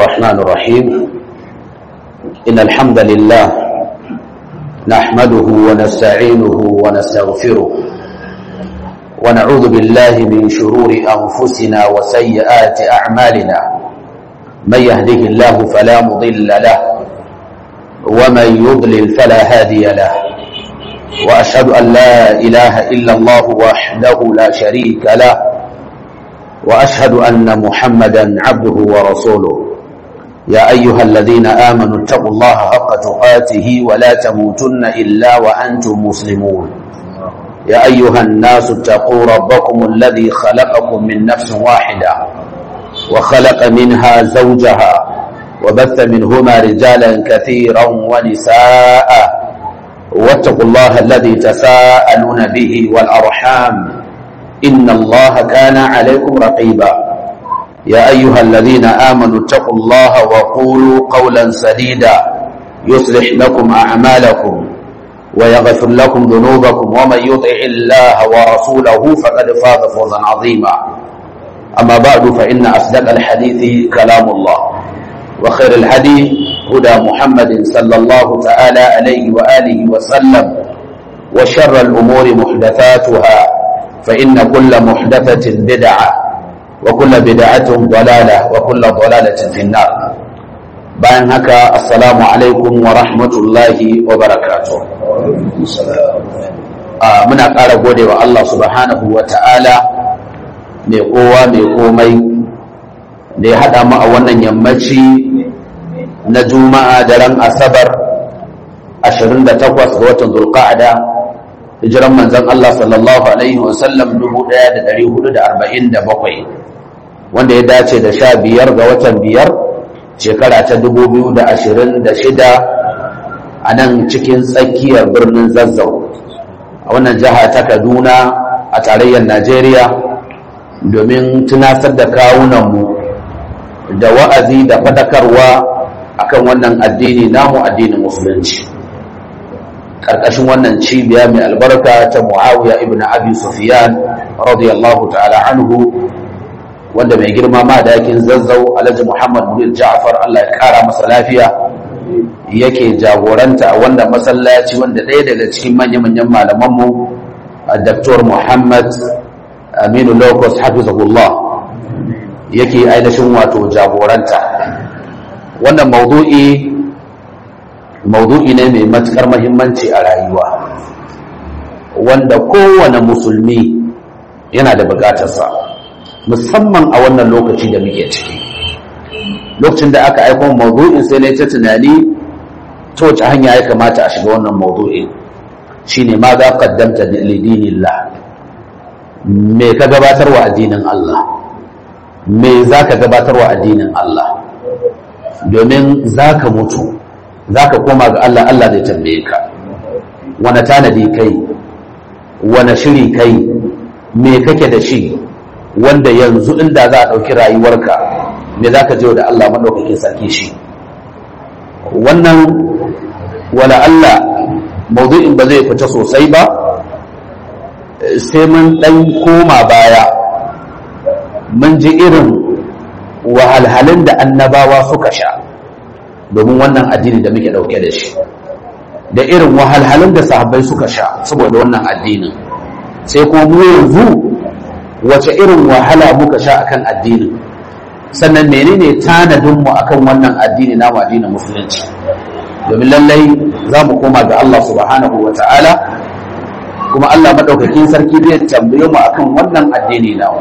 الرحمن الرحيم إن الحمد لله نحمده ونستعينه ونستغفره ونعوذ بالله من شرور أنفسنا وسيئات أعمالنا من يهده الله فلا مضل له ومن يضلل فلا هادي له وأشهد أن لا إله إلا الله وحده لا شريك له وأشهد أن محمدا عبده ورسوله يا أيها الذين آمنوا اتقوا الله حق تقاته ولا تموتن إلا وأنتم مسلمون يا أيها الناس اتقوا ربكم الذي خلقكم من نفس واحدة وخلق منها زوجها وبث منهما رجالا كثيرا ونساء واتقوا الله الذي تساءلون به والأرحام إن الله كان عليكم رقيبا يا أيها الذين آمنوا اتقوا الله وقولوا قولا سديدا يصلح لكم أعمالكم ويغفر لكم ذنوبكم ومن يطع الله ورسوله فقد فاز فوزا عظيما أما بعد فإن أصدق الحديث كلام الله وخير الهدي هدى محمد صلى الله تعالى عليه وآله وسلم وشر الأمور محدثاتها فإن كل محدثة بدعة وكل بدعة ضلالة وكل ضلالة في النار bayan haka assalamu alaikum wa rahmatullahi wa barakatuh muna ƙara gode wa Allah subhanahu wa ta'ala mai kowa mai komai da ya haɗa mu a wannan yammaci na juma'a daren asabar 28 ga watan zulqa'ada hijiran manzon Allah sallallahu alaihi wasallam 1447 wanda ya dace da sha biyar ga watan biyar shekara ta 2026 a nan cikin tsakiyar birnin zazzau a wannan jiha ta kaduna a tarayyar najeriya domin tunasar da kawunanmu da wa'azi da fadakarwa akan wannan addini namu addinin musulunci ƙarƙashin wannan cibiya mai albarka ta muawiya ibn abi sufyan radiyallahu ta'ala anhu wanda mai girma ma dakin zazzau alhaji muhammad munir ja'far Allah ya kara masa lafiya yake jagoranta a wannan masallaci wanda ɗaya daga cikin manya-manyan malamanmu a Dr. Muhammad Aminu Locus hafizahullah yake ainihin wato jagoranta wannan maudu'i maudu'i ne mai matukar mahimmanci a rayuwa wanda kowane musulmi yana da bukatarsa musamman a wannan lokaci da muke ciki lokacin da aka aiko maudu'in sai na ta tunani ta wace hanya ya kamata a shiga wannan maudu'in shine ma za qaddamta lidinillah me ka gabatar wa addinin Allah me za ka gabatar wa addinin Allah domin za ka mutu za ka koma ga Allah Allah zai tambaye ka wane tanadi kai wane shiri kai me kake da shi wanda yanzu inda za a ɗauki rayuwarka me za ka da Allah maɗaukakin sarki shi wannan wala Allah maudu'in ba zai fita sosai ba sai mun ɗan koma baya mun ji irin wahalhalun da annabawa suka sha domin wannan addini da muke ɗauke da shi da irin wahalhalun da sahabbai suka sha saboda wannan addinin sai kuma mu yanzu wace irin wahala muka sha akan addinin sannan menene tanadinmu akan wannan addini na addinin musulunci domin lallai za mu koma ga Allah subhanahu wa ta'ala kuma Allah maɗaukakin sarki zai tambaye mu akan wannan addini na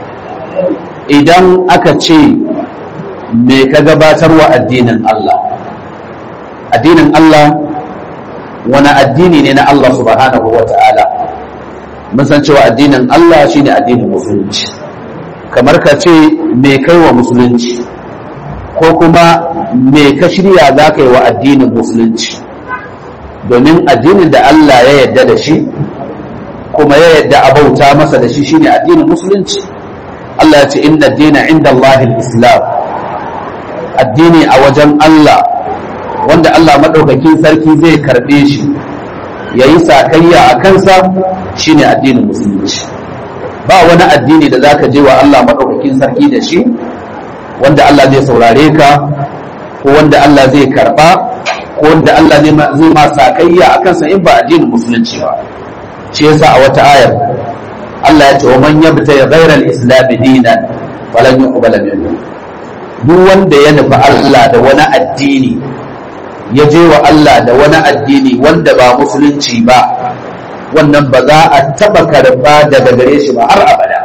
idan aka ce me ka gabatarwa addinin Allah addinin Allah wani addini ne na Allah subhanahu wa ta'ala mun san cewa addinin Allah shine addinin musulunci kamar ka ce me kai wa musulunci ko kuma me ka shirya za ka yi wa addinin musulunci domin addinin da Allah ya yarda da shi kuma ya yarda a bauta masa da shi shine addinin musulunci Allah ya ce inna dina inda Allahil islam addini a wajen Allah wanda Allah maɗaukakin sarki zai karɓe shi ya yi sakayya a kansa shine addinin musulunci ba wani addini da zaka je wa Allah maɗaukakin sarki da shi wanda Allah zai saurare ka ko wanda Allah zai karba ko wanda Allah zai ma sakayya a kansa in ba addinin musulunci ba shi yasa a wata ayar Allah ya ce wa man yabta ghayra al-islam dinan falan yuqbala minhu duk wanda ya nufi Allah da wani addini ya je wa Allah da wani addini wanda ba musulunci ba wannan ba za a taba karba daga gare shi ba har abada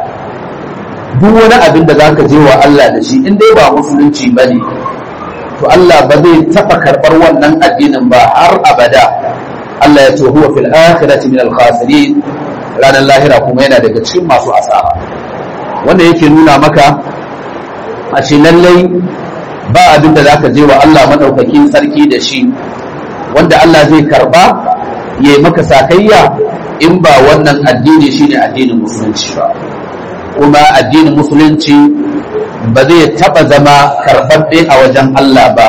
duk wani abin da zaka je wa Allah da shi in dai ba musulunci ba ne to Allah ba zai taba karbar wannan addinin ba har abada Allah ya ce huwa fil akhirati min al khasirin ranar lahira kuma yana daga cikin masu asara wanda yake nuna maka a ce lallai ba abin da zaka je wa Allah madaukakin sarki da shi wanda Allah zai karba ya yi maka sakayya in ba wannan addini shine addinin musulunci ba kuma addinin musulunci ba zai taba zama karɓaɓɓe a wajen Allah ba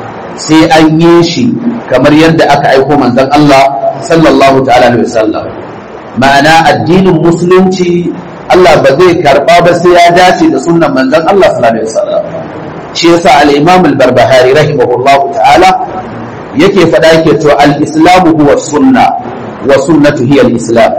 sai an yi shi kamar yadda aka aiko manzon Allah sallallahu ta'ala alaihi wasallam ma'ana addinin musulunci Allah ba zai karɓa ba sai ya dace da sunnan manzon Allah sallallahu alaihi wasallam shi yasa al-Imam al-Barbahari rahimahullahu ta'ala yake faɗa yake to al-islamu huwa sunna wa sunnatu hiya al-islam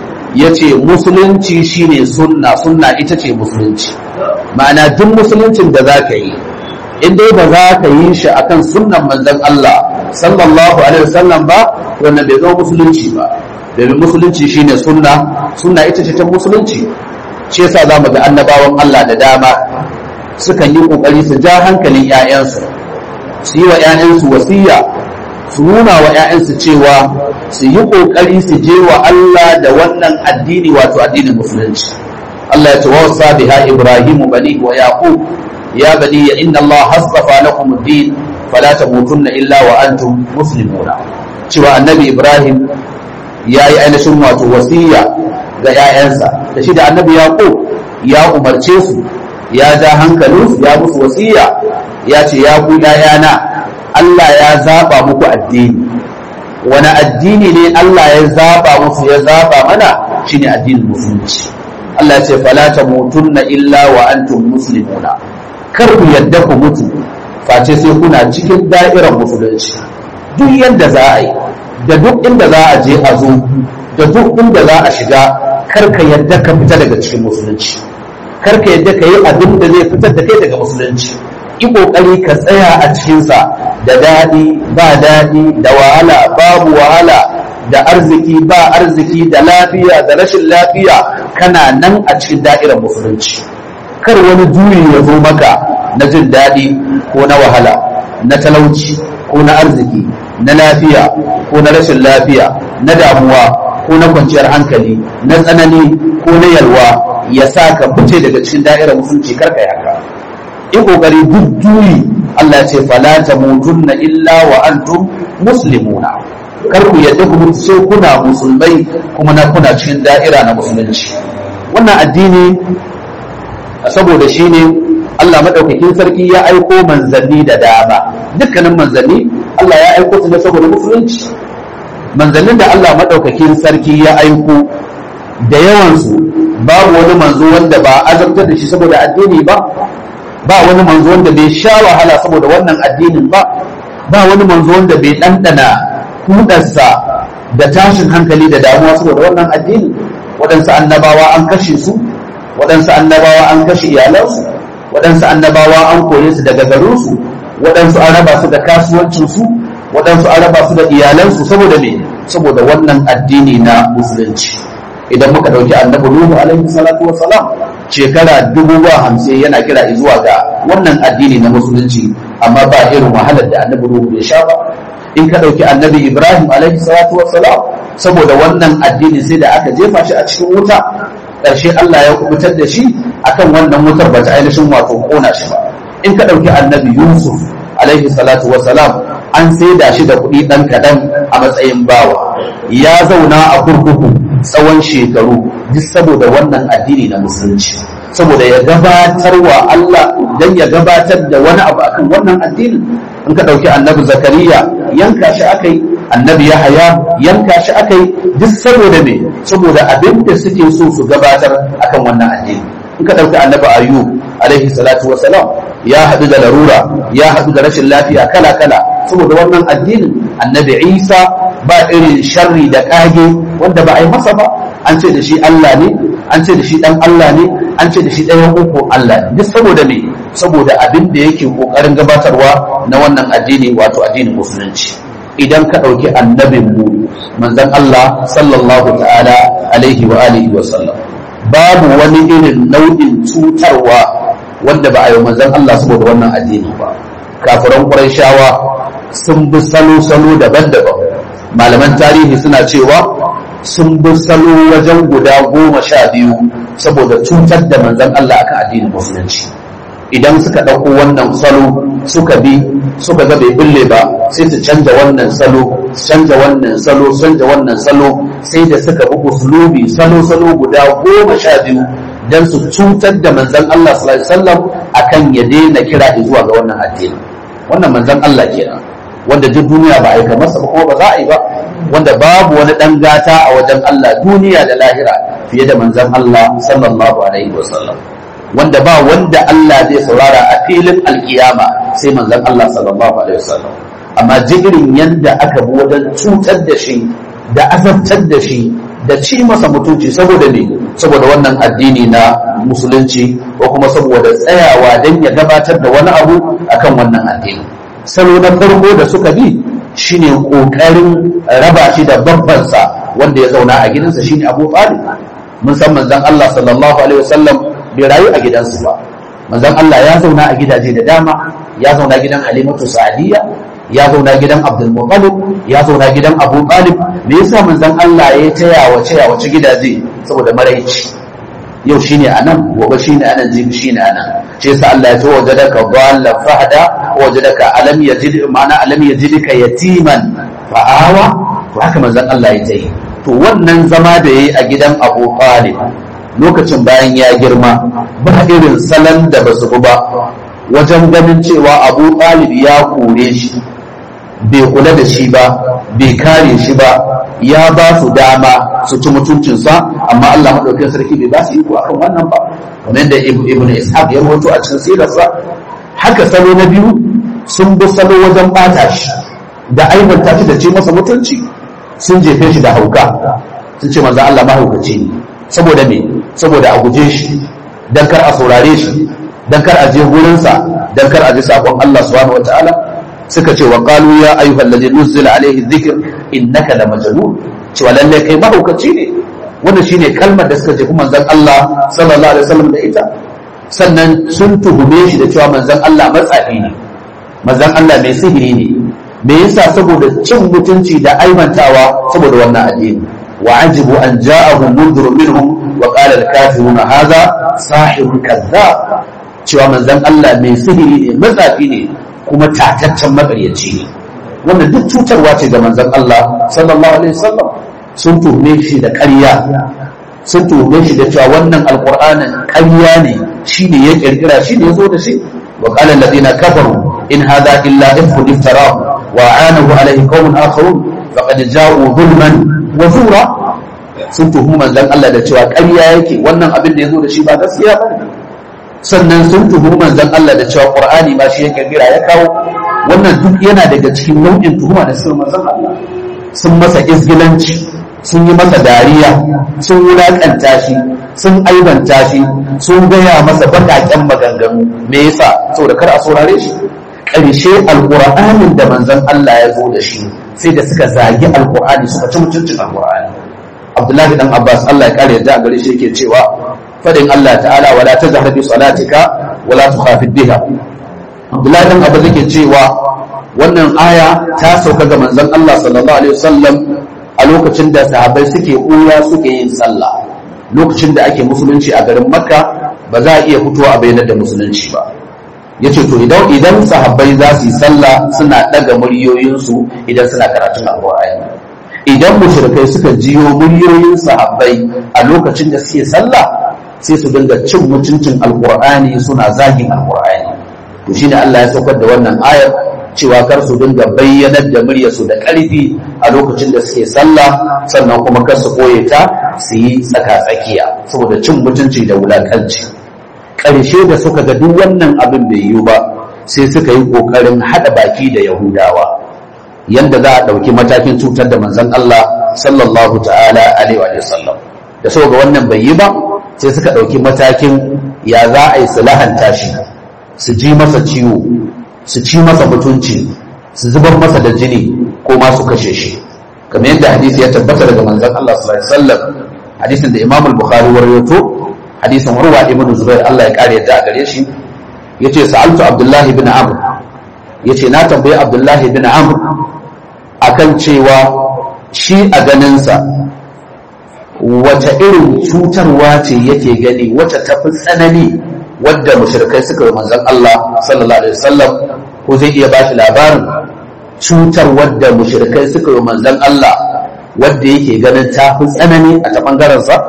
yace musulunci shine sunna sunna ita ce musulunci ma'ana duk musuluncin da zaka yi in dai ba za ka yi shi akan sunnan manzon Allah sallallahu alaihi wasallam ba wannan bai zama musulunci ba domin musulunci shine sunna sunna ita ce ta musulunci shi yasa zamu ga annabawan Allah da dama sukan yi kokari su ja hankalin 'ya'yansu su yi wa 'ya'yansu wasiya su nuna wa 'ya'yansu cewa su yi ƙoƙari su je wa Allah da wannan addini wato addinin musulunci Allah ya ce wa wasa biha Ibrahimu bani wa Yaqub ya bani ya inna Allah hasbafa lakum ad-din fala tamutunna illa wa antum muslimuna cewa annabi Ibrahim ya yi ainihin wato wasiya ga 'ya'yansa da shi da annabi Yaqub ya umarce su ya ja hankalinsu ya musu wasiya ya ce ya ku 'ya'yana Allah ya zaba muku addini wani addini ne Allah ya zaba musu ya zaba mana shine addinin musulunci Allah ya ce fala tamutunna illa wa antum muslimuna kar ku yadda ku mutu face sai kuna cikin da'irar musulunci duk yadda za a yi da duk inda za a je a zo da duk inda za a shiga kar ka yadda ka fita daga cikin musulunci kar ka yadda ka yi abin da zai fitar da kai daga musulunci yi ƙoƙari ka tsaya a cikinsa da daɗi ba daɗi da wahala babu wahala da arziki ba arziki da lafiya da rashin lafiya kana nan a cikin da'irar musulunci kar wani juyi ya zo maka na jin daɗi ko na wahala na talauci ko na arziki na lafiya ko na rashin lafiya na damuwa ko na kwanciyar hankali na tsanani ko na yalwa ya sa ka fice daga cikin da'irar musulunci karka yaka in kokari duk juyi Allah ce fala tamutunna illa wa antum muslimuna kar ku yadda ku mutu sai kuna musulmai kuma na kuna cikin da'ira na musulunci wannan addini saboda shi ne Allah madaukakin sarki ya aiko manzanni da dama dukkanin manzanni Allah ya aiko su ne saboda musulunci manzannin da Allah madaukakin sarki ya aiko da yawansu babu wani manzo wanda ba azabtar da shi saboda addini ba ba wani manzo wanda bai sha wahala saboda wannan addinin ba ba wani manzo wanda bai ɗanɗana kudarsa da tashin hankali da damuwa saboda wannan addini waɗansu annabawa an kashe su waɗansu annabawa an kashe iyalansu waɗansu annabawa an kore su daga garinsu waɗansu an raba su da kasuwancinsu waɗansu an raba su da iyalansu saboda me saboda wannan addini na musulunci idan muka ɗauki annabi nuhu alaihi salatu wa salam shekara dubu ba hamsin yana kira zuwa ga wannan addini na musulunci amma ba irin wahalar da annabi nuhu bai sha ba in ka ɗauki annabi ibrahim alaihi salatu wa salam saboda wannan addini sai da aka jefa shi a cikin wuta ƙarshe Allah ya kubutar da shi akan wannan wutar ba ta ainihin wato kona shi ba in ka ɗauki annabi yusuf alaihi salatu wa salam an saida shi da kuɗi ɗan kaɗan a matsayin bawa ya zauna a kurkuku tsawon shekaru duk saboda wannan addini na musulunci saboda ya gabatar wa Allah dan ya gabatar da wani abu akan wannan addinin in ka ɗauki annabi zakariya yanka shi akai annabi yahaya yanka shi akai duk saboda me saboda abin da suke so su gabatar akan wannan addini in ka ɗauki annabi ayub alaihi salatu wasalam ya haɗu da larura ya haɗu da rashin lafiya kala kala saboda wannan addinin annabi isa ba irin sharri da ƙage wanda ba a yi masa ba an ce da shi Allah ne an ce da shi ɗan Allah ne an ce da shi ɗayan uku Allah ne duk saboda me saboda abin da yake ƙoƙarin gabatarwa na wannan addini wato addinin musulunci idan ka ɗauki annabin mu manzon Allah sallallahu ta'ala alaihi wa alihi wa sallam babu wani irin nau'in cutarwa wanda ba a yi manzon Allah saboda wannan addini ba kafiran Qurayshawa sun bi salo-salo daban-daban malaman tarihi suna cewa sun bi salo wajen guda goma sha biyu saboda cutar da manzon Allah akan addinin musulunci idan suka ɗauko wannan salo suka bi suka ga bai bulle ba sai su canja wannan salo canja wannan salo canja wannan salo sai da suka bi uslubi salo salo guda goma sha biyu dan su cutar da manzon Allah sallallahu alaihi wasallam akan ya daina kira zuwa ga wannan addini wannan manzon Allah kenan wanda duk duniya ba aika masa ba kuma ba za a yi ba wanda babu wani dan gata a wajen Allah duniya da lahira fiye da manzon Allah sallallahu alaihi wasallam wanda ba wanda Allah zai saurara a filin alkiyama sai manzon Allah sallallahu alaihi wasallam amma jigirin yanda aka bi wajen cutar da shi da azabtar da shi da ci masa mutunci saboda ne saboda wannan addini na musulunci ko kuma saboda tsayawa don ya gabatar da wani abu akan wannan addini salo na farko da suka bi shine kokarin raba shi da babbansa wanda ya zauna a gidansa shine Abu Talib mun san manzon Allah sallallahu alaihi wasallam bai rayu a gidansu ba manzon Allah ya zauna a gidaje da dama ya zauna gidan Halimatu Sa'diya ya zauna gidan Abdul Muttalib ya zauna gidan Abu Talib me yasa manzon Allah ya taya wace ya wace gidaje saboda maraici yau shine anan gobe shine anan jibi shine anan shi yasa Allah ya ce wajadaka dhallan fahada wajadaka alam yajid ma'ana alam yajidka yatiman fa'awa to haka manzon Allah ya tayi to wannan zama da yayi a gidan Abu Talib lokacin bayan ya girma ba irin salon da basu ba wajen ganin cewa Abu Talib ya kore shi bai kula da shi ba bai kare shi ba ya ba su dama su ci mutuncinsa amma Allah maɗaukin sarki bai ba su iko akan wannan ba kamar yadda ibn ishaq ya rawaito a cikin sirarsa haka salo na biyu sun bi salo wajen bata shi da aibanta shi da ce masa mutunci sun jefe shi da hauka sun ce manzo Allah mahaukaci ne saboda me saboda a guje shi dan kar a saurare shi dan kar a je gurinsa dan kar a ji sakon Allah subhanahu wataala suka ce wa qalu ya ayyuhal ladhi nuzila alayhi dhikr innaka la majnun cewa lalle kai mahaukaci ne wannan shine kalmar da suka ce kuma manzon Allah sallallahu alaihi wasallam da ita sannan sun tuhume shi da cewa manzon Allah matsafi ne manzon Allah mai sihiri ne me yasa saboda cin mutunci da aimantawa saboda wannan addini wa ajibu an ja'ahu mundur minhum wa qala al-kafiruna hadha sahirun kadhab cewa manzon Allah mai sihiri ne matsafi ne kuma tataccen makaryaci ne wannan duk cutarwa ce ga manzon Allah sallallahu alaihi wasallam sun tuhume shi da ƙarya sun tuhume shi da cewa wannan alqur'anin ƙarya ne shine ya kirkira shine ya zo da shi wa qala alladhina kafaru in hadha illa ifkun iftarahu wa anahu alaihi qaumun akharun faqad ja'u zulman wa zura sun tuhumi manzon Allah da cewa ƙarya yake wannan abin da ya zo da shi ba gaskiya bane sannan sun tuhumi manzon Allah da cewa Qur'ani ma shi ya kirkira ya kawo wannan duk yana daga cikin nau'in tuhuma da suka manzon Allah sun masa izgilanci sun yi masa dariya sun wulakanta shi sun aibanta shi sun gaya masa baƙaƙen maganganu me yasa saboda kar a saurare shi ƙarshe alƙur'anin da manzon Allah ya zo da shi sai da suka zagi alƙur'ani suka ci mutuncin alƙur'ani Abdullahi dan Abbas Allah ya kare yadda a gare shi yake cewa fadin Allah ta'ala wala tajhar bi salatika wala tukhafid biha Abdullahi dan Abbas yake cewa wannan aya ta sauka ga manzon Allah sallallahu alaihi wasallam a lokacin da sahabbai suke ɓuya suke yin sallah lokacin da ake musulunci a garin Makka ba za a iya fitowa a bayyana da musulunci ba yace to idan idan sahabbai za su yi sallah suna daga muryoyinsu idan suna karatun alqur'ani idan mushrikai suka jiyo muryoyin sahabbai a lokacin da suke sallah sai su dinga cin mutuncin alqur'ani suna zagin alqur'ani to shine Allah ya saukar da wannan ayar cewa kar su dinga bayyanar da muryarsu da ƙarfi a lokacin da suke sallah sannan kuma kar su koye ta su yi tsaka-tsakiya saboda cin mutunci da wulakanci ƙarshe da suka ga duk wannan abin bai yiwu ba sai suka yi ƙoƙarin haɗa baki da yahudawa yadda za a ɗauki matakin cutar da manzon Allah sallallahu ta'ala alaihi wa sallam da suka ga wannan bai yi ba sai suka ɗauki matakin ya za a yi su lahanta shi su ji masa ciwo su ci masa mutunci su zubar masa da jini ko ma su kashe shi kamar yadda hadisi ya tabbata daga manzon Allah sallallahu alaihi wasallam hadisin da Imam al-Bukhari warwato hadisin Urwa ibn Zubair Allah ya kare yadda a gare shi yace sa'altu Abdullah ibn Amr yace na tambayi Abdullah ibn Amr akan cewa shi a ganin sa wace irin cutarwa ce yake gani wace tafi tsanani wadda mushrikai suka yi manzon Allah sallallahu alaihi wasallam ko zai iya bashi labarin cutar wadda mushrikai suka yi manzon Allah wadda yake ganin ta fi tsanani a ta bangaren sa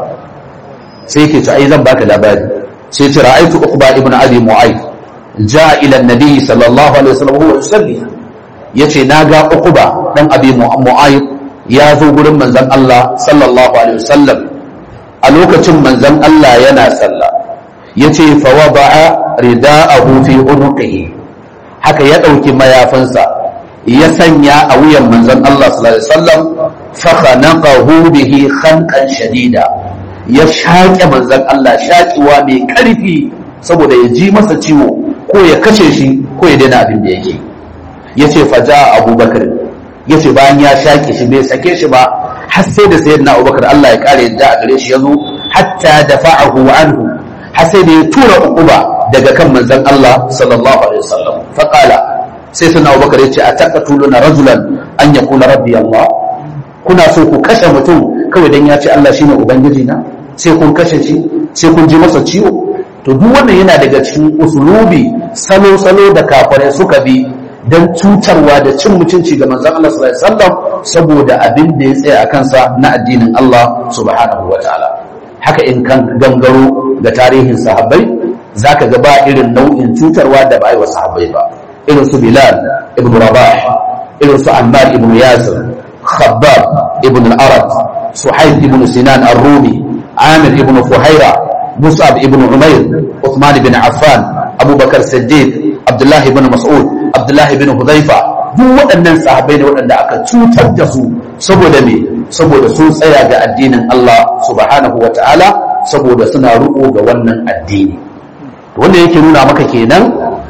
sai yake to ai zan baka labari sai ce ra'aytu uqba ibn abi mu'ayth ja'a ila an-nabi sallallahu alaihi wasallam huwa yusalli yace naga uqba dan abi mu'ayth ya zo gurin manzon Allah sallallahu alaihi wasallam a lokacin manzon Allah yana sallah yace fa wada'a rida'ahu fi unuqihi haka ya dauki mayafinsa ya sanya a wuyan manzon Allah sallallahu alaihi wasallam fa khanaqahu bihi khanqan shadida ya shaƙe manzon Allah shaƙiwa mai ƙarfi saboda ya ji masa ciwo ko ya kashe shi ko ya daina abin da yake yace fa ja abubakar yace bayan ya shaƙe shi bai sake shi ba har sai da sayyidina abubakar Allah ya kare yadda a gare shi yazo hatta dafa'ahu anhu har sai da ya tura uquba daga kan manzon Allah sallallahu alaihi wasallam fa qala sai sunna abubakar yace ataqatuluna rajulan an yaqula rabbi Allah kuna so ku kashe mutum kawai dan ya ce Allah shine ubangiji na sai kun kashe shi sai kun ji masa ciwo to duk wannan yana daga cikin usulubi salo-salo da kafare suka bi don cutarwa da cin mutunci ga manzon Allah sallallahu alaihi wasallam saboda abin da ya tsaya a kansa na addinin Allah subhanahu wataala haka in kan gangaro ga tarihin sahabbai zaka ga ba irin nau'in cutarwa da ba yi wa sahabbai ba irin su Bilal ibn Rabah irin su Ammar ibn Yasir Khabbab ibn al-Arad Suhaib ibn Sinan ar-Rumi Amir ibn Fuhaira Mus'ab ibn Umair Uthman ibn Affan Abu Bakar Siddiq Abdullah ibn Mas'ud Abdullah ibn Hudhaifa duk waɗannan sahabbai ne waɗanda aka cutar da su saboda me saboda sun tsaya ga addinin Allah subhanahu wata'ala saboda suna riƙo ga wannan addini wanda yake nuna maka kenan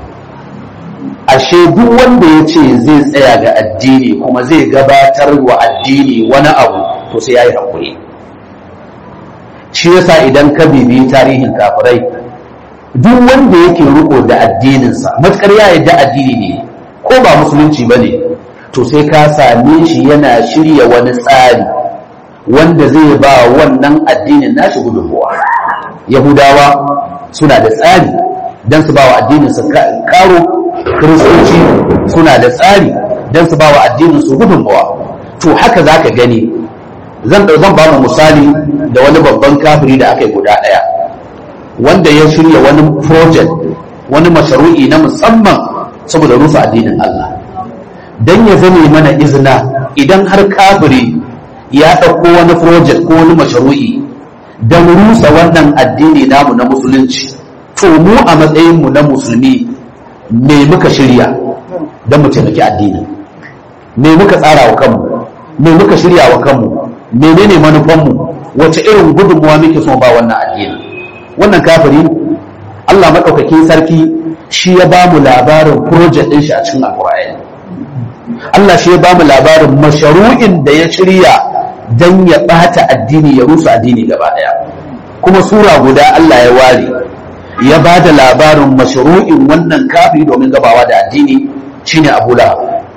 ashe duk wanda ya ce zai tsaya ga addini kuma zai gabatar wa addini wani abu to sai ya yi haƙuri shi yasa idan ka bibi tarihin kafirai duk wanda yake riko da addininsa matukar ya yadda addini ne ko ba musulunci ba ne to sai ka same shi yana shirya wani tsari wanda zai ba wannan addinin nashi gudunmuwa yahudawa suna da tsari don su ba wa addininsu karo kiristoci suna da tsari don su ba wa addininsu gudunmuwa to haka za ka gani zan zan ba mu misali da wani babban kafiri da aka yi guda ɗaya wanda ya shirya wani project wani masharu'i na musamman saboda rusa addinin Allah don ya zame mana izina idan har kafiri ya ɗauko wani project ko wani masharu'i don rusa wannan addini namu na musulunci to mu a matsayinmu na musulmi me muka shirya don mu taimaki addini me muka tsara wa kanmu me muka shirya wa kanmu menene manufanmu wace irin gudunmuwa muke so ba wannan addini wannan kafiri Allah maɗaukakin sarki shi ya ba mu labarin project ɗin shi a cikin alƙur'ani Allah shi ya ba mu labarin masharu'in da ya shirya don ya ɓata addini ya rusa addini gaba ɗaya kuma sura guda Allah ya ware ya ba da labarin masharu'in wannan kafiri domin gabawa da addini shine Abu Lahab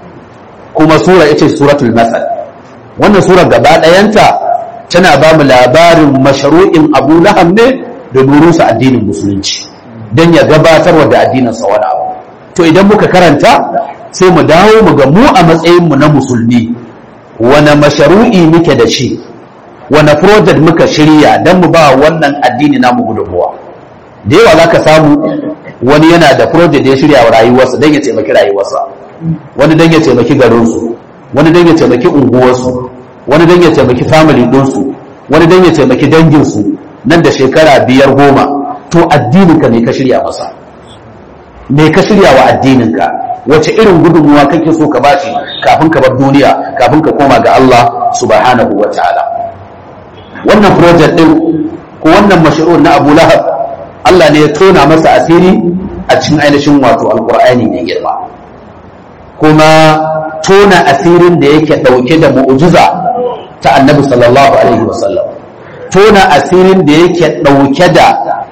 kuma sura ita suratul masal wannan sura gaba ɗayanta tana ba mu labarin masharu'in Abu Lahab ne domin rusa addinin musulunci don ya gabatar da addininsa wani abu to idan muka karanta sai mu dawo mu ga mu a matsayinmu na musulmi wane masharu'i muke da shi wane project muka shirya don mu ba wannan addini namu gudunmuwa da yawa za ka samu wani yana da project da ya shirya wa rayuwarsa don ya taimaki rayuwarsa wani don ya taimaki garinsu wani don ya taimaki unguwarsu wani don ya taimaki family ɗinsu wani don ya taimaki danginsu nan da shekara biyar goma to addininka ne ka shirya masa me ka shirya wa addininka wace irin gudunmuwa kake so ka bashi kafin ka bar duniya kafin ka koma ga Allah subhanahu wa ta'ala wannan project din ko wannan mashru'un na Abu Lahab Allah ne ya tona masa asiri a cikin ainihin wato alqur'ani mai girma kuma tona asirin da yake dauke da mu'jiza ta Annabi sallallahu alaihi wasallam tona asirin da yake dauke da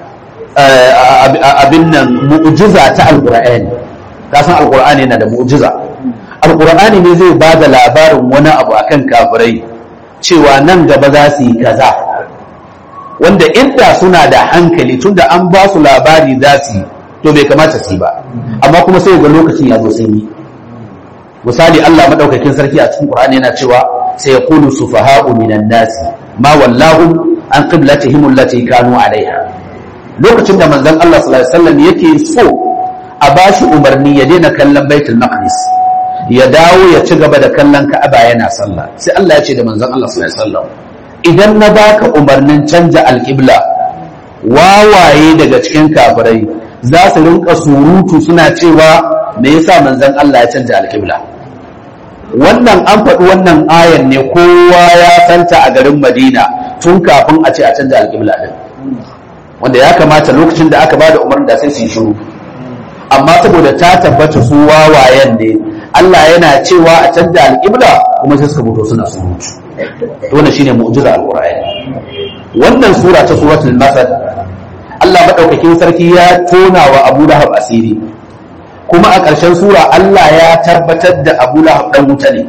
abin nan mu'jiza ta alqur'ani ka san alqur'ani yana da mu'jiza alqur'ani ne zai ba da labarin wani abu akan kafirai cewa nan gaba za su yi kaza wanda inda suna da hankali tunda an ba su labari za su yi to bai kamata su yi ba amma kuma sai ga lokacin ya zo sun yi misali Allah madaukakin sarki a cikin Qur'ani yana cewa sai yaqulu sufaha'u minan nasi ma wallahu an qiblatihim allati kanu alaiha lokacin da manzon Allah sallallahu alaihi wasallam yake so a bashi umarni ya daina kallon Baitul Maqdis ya dawo ya ci gaba da kallon Ka'aba yana sallah sai Allah ya ce da manzon Allah sallallahu alaihi wasallam idan na baka umarnin canja alƙibla wawaye daga cikin kafirai za su rinka surutu suna cewa me yasa manzon Allah ya canja alƙibla wannan an faɗi wannan ayan ne kowa ya santa a garin Madina tun kafin a ce a canja alƙibla din wanda ya kamata lokacin da aka bada umarni da sai su yi shiru amma saboda ta tabbata su wawayen ne Allah yana cewa a canja alƙibla kuma sai suka fito suna surutu wannan shine mu'jiza alqur'ani wannan sura ta suratul masad Allah madaukakin sarki ya tona wa Abu Lahab asiri kuma a ƙarshen sura Allah ya tabbatar da Abu Lahab dan wuta ne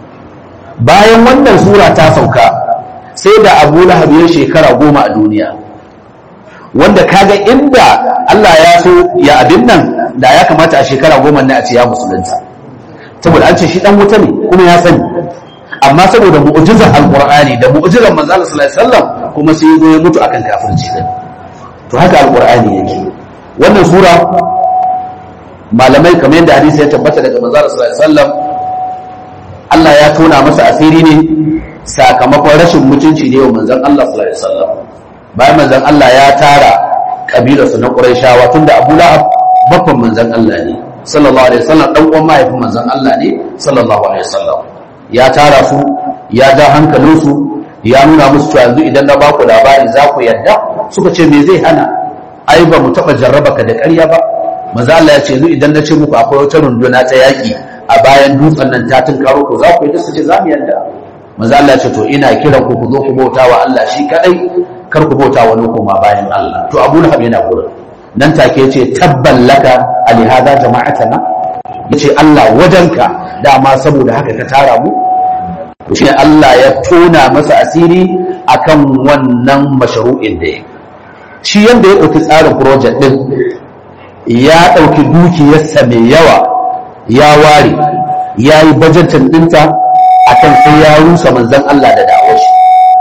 bayan wannan sura ta sauka sai da Abu Lahab ya shekara goma a duniya wanda kaga inda Allah ya so ya abin nan da ya kamata a shekara goma ne a ce ya musulunta saboda an ce shi dan wuta ne kuma ya sani amma saboda mu'jizar alqur'ani da mu'jizar manzo Allah sallallahu alaihi wasallam kuma sai zo ya mutu akan kafirci din to haka alqur'ani yake wannan sura malamai kamar yadda hadisi ya tabbata daga manzo Allah sallallahu alaihi wasallam Allah ya tona masa asiri ne sakamakon rashin mutunci ne wa manzon Allah sallallahu alaihi wasallam bayan manzon Allah ya tara kabilarsa na Qurayshawa tunda Abu Lahab babban manzon Allah ne sallallahu alaihi wasallam dan uwan mahaifin manzon Allah ne sallallahu alaihi wasallam ya tara su ya ja hankalinsu ya nuna musu cewa yanzu idan na baku labari za ku yadda suka ce me zai hana ai ba mu taba jarraba ka da ƙarya ba manzo Allah ya ce yanzu idan na ce muku akwai wata runduna ta yaki a bayan dutsen nan ta tunkaro to za ku yi su ce za mu yadda manzo Allah ya ce to ina kiran ku ku zo ku bauta wa Allah shi kadai kar ku bauta wani koma bayan Allah to Abu Lahab yana gurin nan take yace tabban laka alihada jama'atana yace Allah wajenka dama saboda haka ka tara mu to shi Allah ya tona masa asiri akan wannan mashru'in da ya shi yanda ya dauki tsarin project din ya dauki dukiyarsa mai yawa ya ware ya yi bajetin dinta akan sai ya rusa manzon Allah da da'awar shi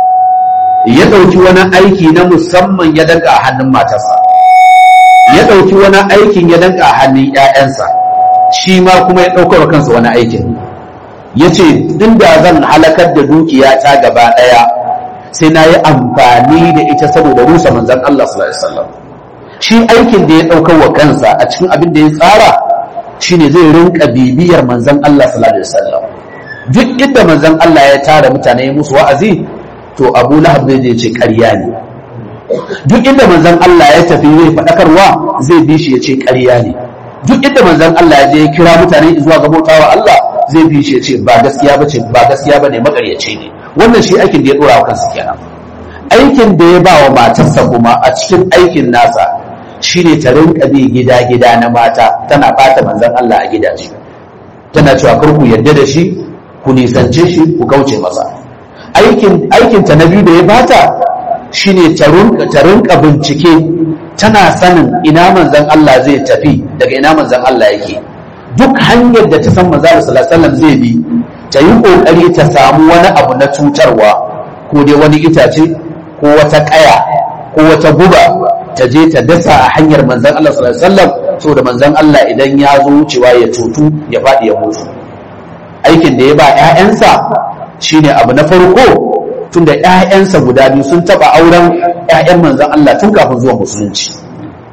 ya dauki wani aiki na musamman ya danka a hannun matarsa ya dauki wani aikin ya danka a hannun ƴaƴansa shi ma kuma ya ɗaukar kansa wani aikin ya ce da zan halakar da dukiya ta gaba ɗaya sai na yi amfani da ita saboda rusa manzan Allah sallallahu alaihi wasallam shi aikin da ya ɗaukar wa kansa a cikin abin da ya tsara shine zai rinka bibiyar manzan Allah sallallahu alaihi wasallam duk inda manzan Allah ya tara mutane ya musu wa'azi to Abu Lahab zai je ce ƙarya ne duk inda manzan Allah ya tafi zai faɗakarwa zai bi shi ya ce ƙarya ne duk inda manzon Allah ya je ya kira mutane zuwa ga bautawa Allah zai bi shi ya ce ba gaskiya ba ce ba gaskiya ba ne makaryace ne wannan shi aikin da ya dora wa kansa kenan aikin da ya ba wa matarsa kuma a cikin aikin nasa shine ta rinka bi gida gida na mata tana bata manzon Allah a gidaje tana cewa kar ku yarda da shi ku nisance shi ku kauce masa aikin aikin ta na biyu da ya bata shine ta rinka bincike tana sanin ina manzan Allah zai tafi daga ina manzan Allah yake duk hanyar da ta san manzan Allah sallallahu zai bi ta yi kokari ta samu wani abu na cutarwa ko dai wani itace ko wata kaya ko wata guba ta je ta dasa a hanyar manzan Allah sallallahu alaihi wasallam saboda manzan Allah idan ya zo wucewa ya tutu ya faɗi ya mutu aikin da ya ba ƴaƴansa shine abu na farko tunda ƴaƴansa guda biyu sun taɓa auren ƴaƴan manzan Allah tun kafin zuwa musulunci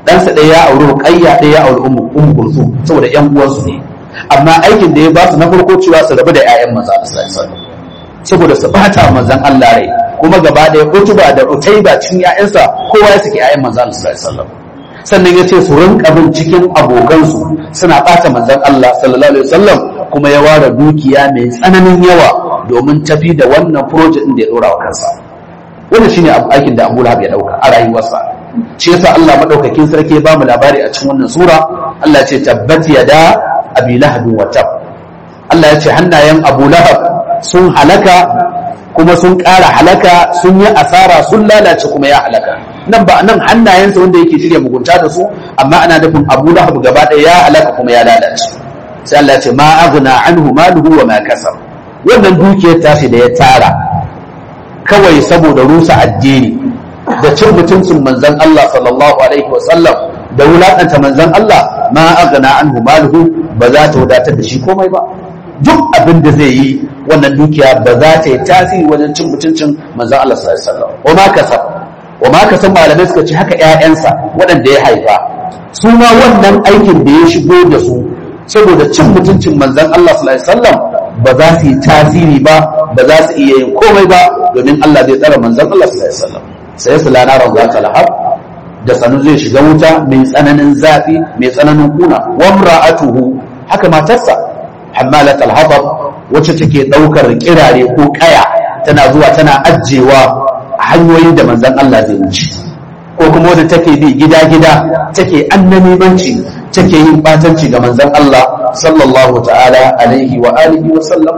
ɗansa ɗaya ya auri ruqayya ɗaya ya auri ummu ummu kulthum saboda ƴan uwansu ne amma aikin da ya ba su na farko cewa su rabu da ƴaƴan manzo Allah sallallahu alaihi wasallam saboda su bata manzon Allah rai kuma gaba ɗaya utuba da utaiba cikin ƴaƴansa kowa ya saki ƴaƴan manzo Allah sallallahu alaihi wasallam sannan ya ce su rinka bin cikin abokansu suna ɓata manzon Allah sallallahu alaihi wasallam kuma ya ware dukiya mai tsananin yawa domin tafi da wannan project din da ya dora wa kansa wannan shine aikin da Abu Lahab ya dauka a rayuwarsa shi yasa Allah madaukakin sarki ya ba mu labari a cikin wannan sura Allah ya ce tabbat yada abi lahab wa tab Allah ya ce hannayen Abu Lahab sun halaka kuma sun ƙara halaka sun yi asara sun lalace kuma ya halaka nan ba nan hannayensa wanda yake shirya mugunta da su amma ana nufin Abu Lahab gaba ɗaya ya halaka kuma ya lalace sai Allah ya ce ma aghna anhu maluhu wa ma kasab wannan dukiyar tashi da ya tara kawai saboda rusa addini da cin mutuncin manzon Allah sallallahu alaihi wa sallam da wulakanta manzon Allah ma aghna anhu maluhu ba za ta wadatar da shi komai ba duk abin da zai yi wannan dukiya ba za ta yi tasiri wajen cin mutuncin manzon Allah sallallahu alaihi wa sallam wa ma kasab wa ma kasab malamai suka ce haka ƴaƴansa waɗanda ya haifa su ma wannan aikin da ya shigo da su saboda cin mutuncin manzon Allah sallallahu alaihi wasallam ba za su yi tasiri ba ba za su iya yin komai ba domin Allah zai tsara manzon Allah sallallahu alaihi wasallam sai su lana ran zata lahab da sanu zai shiga wuta mai tsananin zafi mai tsananin kuna wa imra'atuhu haka matarsa hammalat al-hatab wacce take daukar kirare ko kaya tana zuwa tana ajjewa a hanyoyin da manzon Allah zai wuce ko kuma wadda take bi gida-gida take annamimanci take yin batanci ga manzon Allah sallallahu ta'ala alaihi wa alihi wa sallam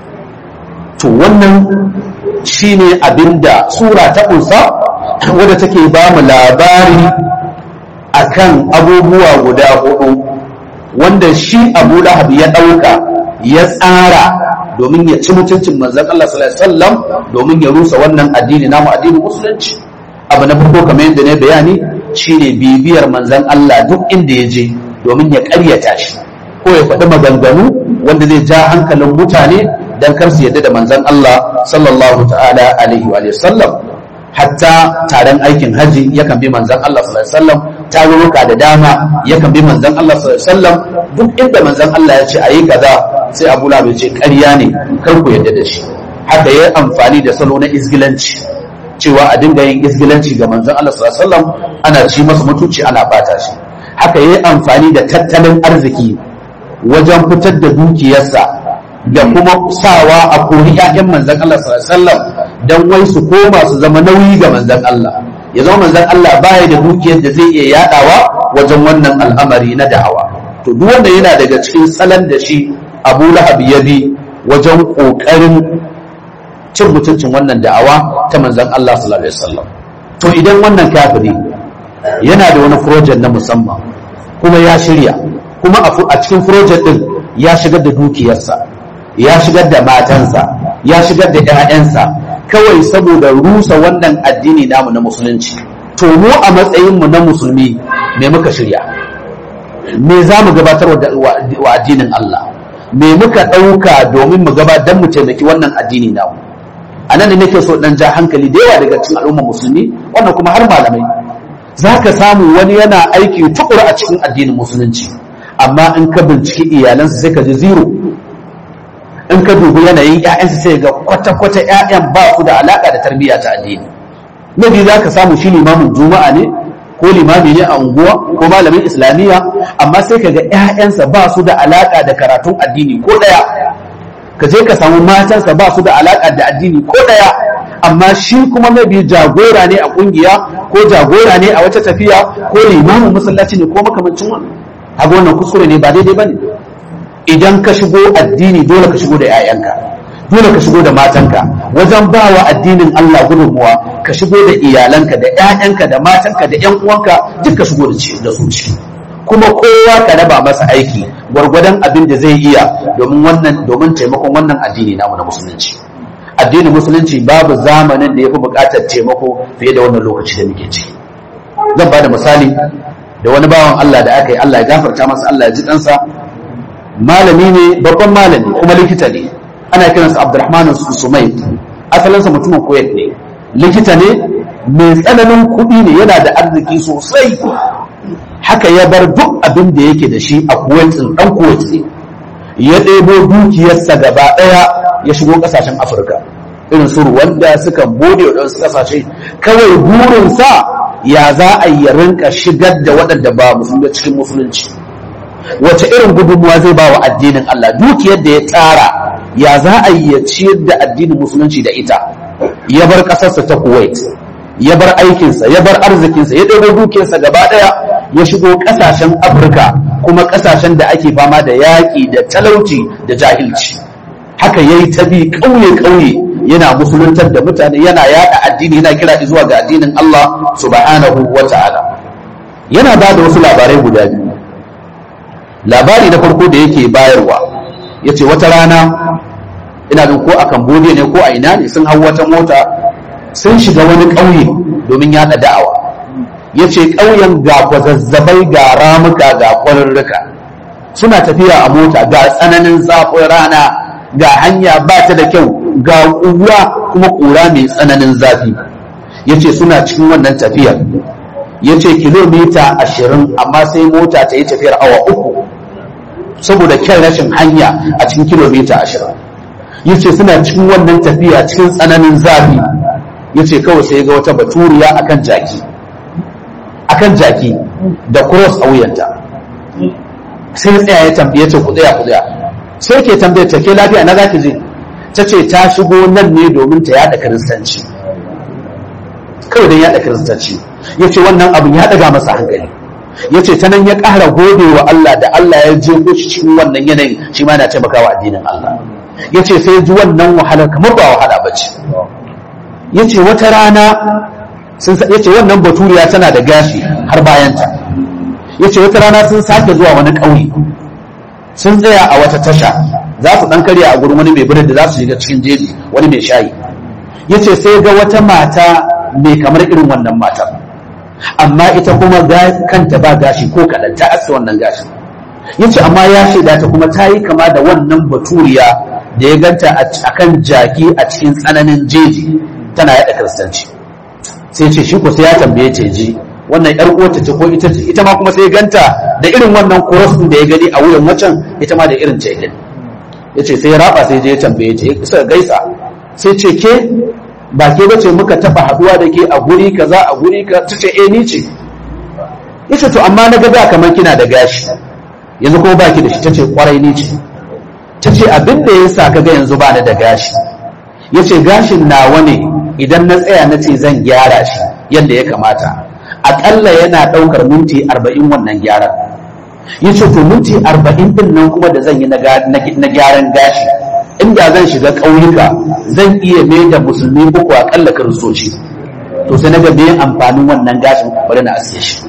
to wannan shine abinda sura ta kunsa wadda take ba mu labari akan abubuwa guda hudu wanda shi Abu Lahab ya dauka ya tsara domin ya ci mutuncin manzon Allah sallallahu alaihi wasallam domin ya rusa wannan addini namu addinin musulunci abu na farko kamar yadda ne bayani shine bibiyar manzon Allah duk inda ya je domin ya ƙaryata shi ko ya faɗi maganganu wanda zai ja hankalin mutane dan kar su yadda da manzon Allah sallallahu ta'ala alaihi wa sallam hatta taron aikin haji yakan bi manzon Allah sallallahu alaihi wasallam tarurruka da dama yakan bi manzon Allah sallallahu alaihi wasallam duk inda manzon Allah ya ce ayi kaza sai Abu Lahab ya ce ƙarya ne kar ku yadda da shi haka yayi amfani da salo na izgilanci cewa a dinga yin izgilanci ga manzon Allah sallallahu alaihi wasallam ana ci masa mutunci ana bata shi haka yayi amfani da tattalin arziki wajen fitar da dukiyarsa da kuma sawa a kori ƴaƴan manzon Allah sallallahu alaihi wasallam dan wai su koma su zama nauyi ga manzon Allah ya zama manzon Allah baya da dukiyar da zai iya yadawa wajen wannan al'amari na da'awa to duk wanda yana daga cikin salon da shi Abu Lahab ya bi wajen kokarin cin mutuncin wannan da'awa ta manzon Allah sallallahu alaihi wasallam to idan wannan kafiri yana da wani project na musamman kuma ya shirya kuma a cikin project din ya shigar da dukiyarsa ya shigar da matansa ya shigar da 'ya'yansa kawai saboda rusa wannan addini namu na musulunci to mu a matsayinmu na musulmi me muka shirya me za mu gabatar wa addinin Allah me muka ɗauka domin mu gabatar mu taimaki wannan addini namu a nan da nake so dan ja hankali da yawa daga cikin al'ummar musulmi wannan kuma har malamai za ka samu wani yana aiki tukura a cikin addinin musulunci amma in ka binciki iyalansa sai ka ji zero in ka dubi yanayin 'ya'yansa sai ga kwata-kwata 'ya'yan ba su da alaka da tarbiyya ta addini nabi za ka samu shi limamin juma'a ne ko limami ne a unguwa ko malamin islamiyya amma sai ka ga 'ya'yansa ba su da alaka da karatun addini ko ɗaya ka je ka samu matansa ba su da alaƙa da addini ko ɗaya amma shi kuma mabi jagora ne a ƙungiya ko jagora ne a wata tafiya ko limamin masallaci ne ko makamancin wannan haka wannan kuskure ne ba daidai bane idan ka shigo addini dole ka shigo da 'ya'yanka dole ka shigo da matanka wajen ba wa addinin Allah gudunmuwa ka shigo da iyalanka da 'ya'yanka da matanka da 'yan uwanka duk ka shigo da su ciki kuma kowa ka raba masa aiki gwargwadon abin da zai iya domin wannan domin taimakon wannan addini namu na musulunci addinin musulunci babu zamanin da ya fi buƙatar taimako fiye da wannan lokaci da muke ciki zan ba da misali da wani bawan Allah da aka yi Allah ya gafarta masa Allah ya ji ɗansa malami ne babban malami kuma likita ne ana kiransa Abdulrahman Sumait asalinsa mutumin Kuwait ne likita ne mai tsananin kuɗi ne yana da arziki sosai haka ya bar duk abin da yake da shi a kuwait ɗan kuwait ne ya ɗebo dukiyarsa gaba ɗaya ya shigo ƙasashen afirka irin su wanda suka bude waɗansu ƙasashe kawai burinsa ya za a yi rinka shigar da waɗanda ba musulmi cikin musulunci wace irin gudunmuwa zai ba wa addinin Allah dukiyar da ya tsara ya za a yi ya ciyar da addinin musulunci da ita ya bar ƙasarsa ta kuwait ya bar aikinsa ya bar arzikinsa ya ɗebo dukiyarsa gaba ɗaya ya shigo ƙasashen afirka kuma ƙasashen da ake fama da yaƙi da talauci da jahilci haka ya yi ta bi ƙauye-ƙauye yana musuluntar da mutane yana yaɗa addini yana kira zuwa ga addinin Allah subhanahu wa ta'ala yana ba da wasu labarai guda biyu labari na farko da yake bayarwa ya ce wata rana ina jin ko a cambodia ne ko a ina ne sun hau wata mota sun shiga wani ƙauye domin yaɗa da'awa ya ce ƙauyen ga kwazazzabai ga ramuka ga kwarurruka suna tafiya a mota ga tsananin zafin rana ga hanya ba ta da kyau ga ƙura kuma ƙura mai tsananin zafi ya ce suna cikin wannan tafiyar ya ce kilomita ashirin amma sai mota ta yi tafiyar awa uku saboda kyan rashin hanya a cikin kilomita ashirin ya ce suna cikin wannan tafiya cikin tsananin zafi ya ce kawai sai ga wata baturiya akan jaki akan jaki da cross a wuyanta sai tsaya ya tambaye ce ku tsaya ku tsaya sai ke tambaye ta ke lafiya na zaki je ta ce ta shigo nan ne domin ta yada kiristanci kawai don yada kiristanci ya ce wannan abin ya daga masa hankali ya ce ta nan ya ƙara gode wa Allah da Allah ya je shi cikin wannan yanayin shi ma na taimakawa addinin Allah ya ce sai ji wannan wahalar kamar ba wahala ba ce ya ce wata rana ya ce wannan baturiya tana da gashi har bayanta ya ce wata rana sun sake zuwa wani ƙauye sun tsaya a wata tasha za su ɗan karya a gurin wani mai birnin da za su shiga cikin jeji wani mai shayi ya ce sai ga wata mata mai kamar irin wannan matar amma ita kuma kanta ba gashi ko kaɗan ta aske wannan gashi ya ce amma ya shaida ta kuma ta yi kama da wannan baturiya da ya ganta a kan jaki a cikin tsananin jeji tana yaɗa kiristanci sai ce shi ko sai ya tambaye ta ji wannan yar uwarta ce ko ita ce ita ma kuma sai ganta da irin wannan cross din da ya gani a wuyan wacan ita ma da irin ce gani yace sai ya raba sai je ya tambaye ta suka gaisa sai ce ke ba ke bace muka taba haduwa da ke a guri kaza a guri ka tace eh ni ce yace to amma na ga ba kamar kina da gashi yanzu kuma baki da shi tace kwarai ni ce tace abin da yasa kaga yanzu ba ni da gashi yace gashin nawa ne idan na tsaya na ce zan gyara shi yadda ya kamata aƙalla yana ɗaukar minti arba'in wannan gyaran ya ce to minti arba'in ɗin nan kuma da zan yi na gyaran gashi inda zan shiga ƙauyuka zan iya mai da musulmi uku aƙalla kiristoci to sai na ga me amfanin wannan gashin bari na asiye shi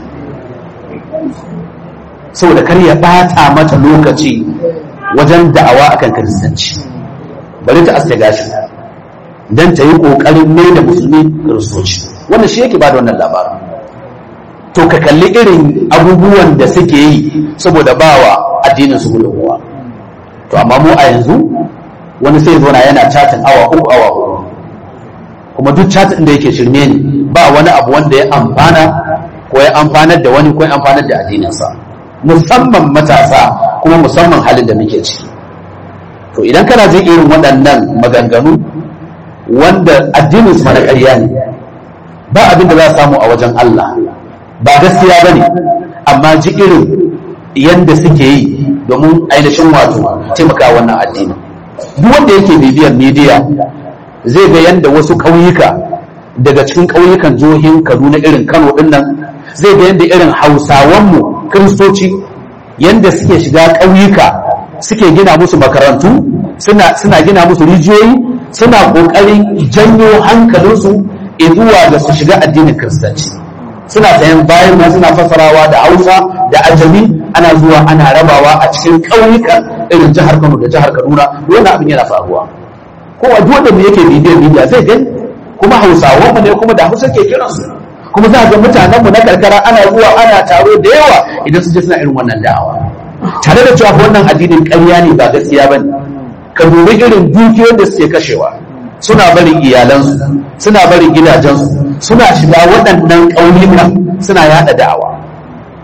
saboda kar ya ɓata mata lokaci wajen da'awa akan kiristanci bari ta aske gashin don ta yi ƙoƙarin mai da musulmi kiristoci wannan shi yake ba da wannan labarin to ka kalli irin abubuwan da suke yi saboda bawa addinin su gudunmuwa to amma mu a yanzu wani sai zona yana chatin awa uku awa uku kuma duk chatin da yake shirme ne ba wani abu wanda ya amfana ko ya amfanar da wani ko ya amfanar da addininsa musamman matasa kuma musamman halin da muke ciki to idan kana jin irin waɗannan maganganu wanda addinin su na ƙarya ne ba abin da za a samu a wajen Allah ba gaskiya ba ne amma ji irin yadda suke yi domin ainihin wato taimaka wannan addini duk wanda yake bibiyar media zai ga yadda wasu ƙauyuka daga cikin ƙauyukan jihohin kaduna irin kano ɗin nan zai ga yadda irin hausawanmu kiristoci yadda suke shiga ƙauyuka suke gina musu makarantu suna gina musu rijiyoyi suna ƙoƙarin janyo hankalinsu zuwa da su shiga addinin kiristanci suna sayan bayan ma suna fasarawa da hausa da ajami ana zuwa ana rabawa a cikin ƙauyukan irin jihar kano da jihar kaduna wannan abin yana faruwa kowa duk wanda yake bibiyar bidiya zai gani kuma hausawan mu ne kuma da hausa ke kiransu kuma za ga mutanen mu na karkara ana zuwa ana taro da yawa idan su je suna irin wannan da'awa tare da cewa wannan addinin ƙarya ne ba gaskiya bane ka dubi irin dukiyoyin da suke kashewa suna barin iyalansu suna barin gidajensu suna shiga waɗannan ƙauyukan suna yaɗa da'awa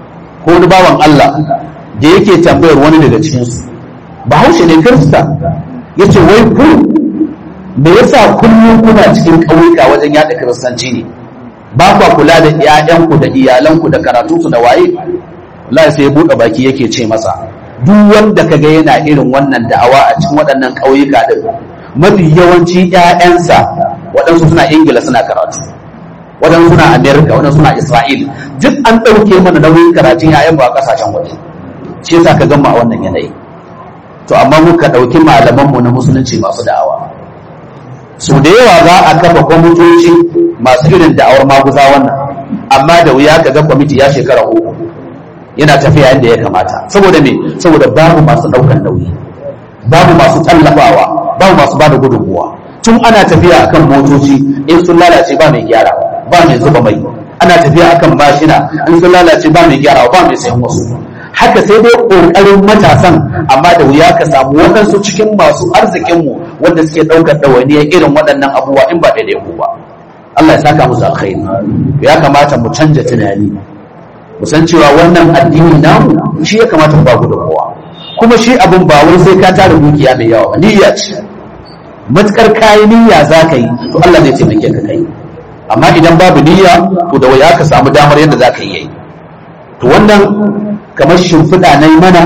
ko wani bawan Allah da yake tambayar wani daga cikinsu bahaushe ne kirista ya ce wai ku me yasa kullum kuna cikin ƙauyuka wajen yaɗa kiristanci ne ba kwa kula da 'ya'yanku da iyalanku da karatunsu da waye Allah sai ya buɗe baki yake ce masa duk wanda kaga yana irin wannan da'awa a cikin waɗannan ƙauyuka din mafi yawanci 'ya'yansa waɗansu suna ingila suna karatu waɗansu suna amerika waɗansu suna isra'il duk an ɗauke mana nauyin karatun 'ya'yan ba a ƙasashen waje shi yasa ka gama a wannan yanayi to amma muka ɗauki malamanmu na musulunci masu da'awa su da yawa za a kafa kwamitoci masu irin da'awar maguza wannan amma da wuya ka ga kwamiti ya shekara uku yana tafiya yadda ya kamata saboda me saboda babu masu ɗaukan nauyi babu masu tallafawa babu masu bada gudunmuwa tun ana tafiya akan motoci in sun lalace ba mai gyara ba mai zuba mai ana tafiya akan mashina in sun lalace ba mai gyara ba mai sayan wasu haka sai dai ƙoƙarin matasan amma da wuya ka samu waɗansu cikin masu arzikinmu wanda suke ɗaukar ɗawainiyar irin waɗannan abubuwa in ba daidai ku ba Allah ya saka musu alkhairi ya kamata mu canja tunani mu san cewa wannan addini namu shi ya kamata mu ba gudunmuwa kuma shi abin ba wai sai ka tara dukiya mai yawa ba niyya ce matukar kayi niyya za ka yi to Allah zai taimake ka kai amma idan babu niyya to da waya ka samu damar yadda za ka yi to wannan kamar shimfiɗa na yi mana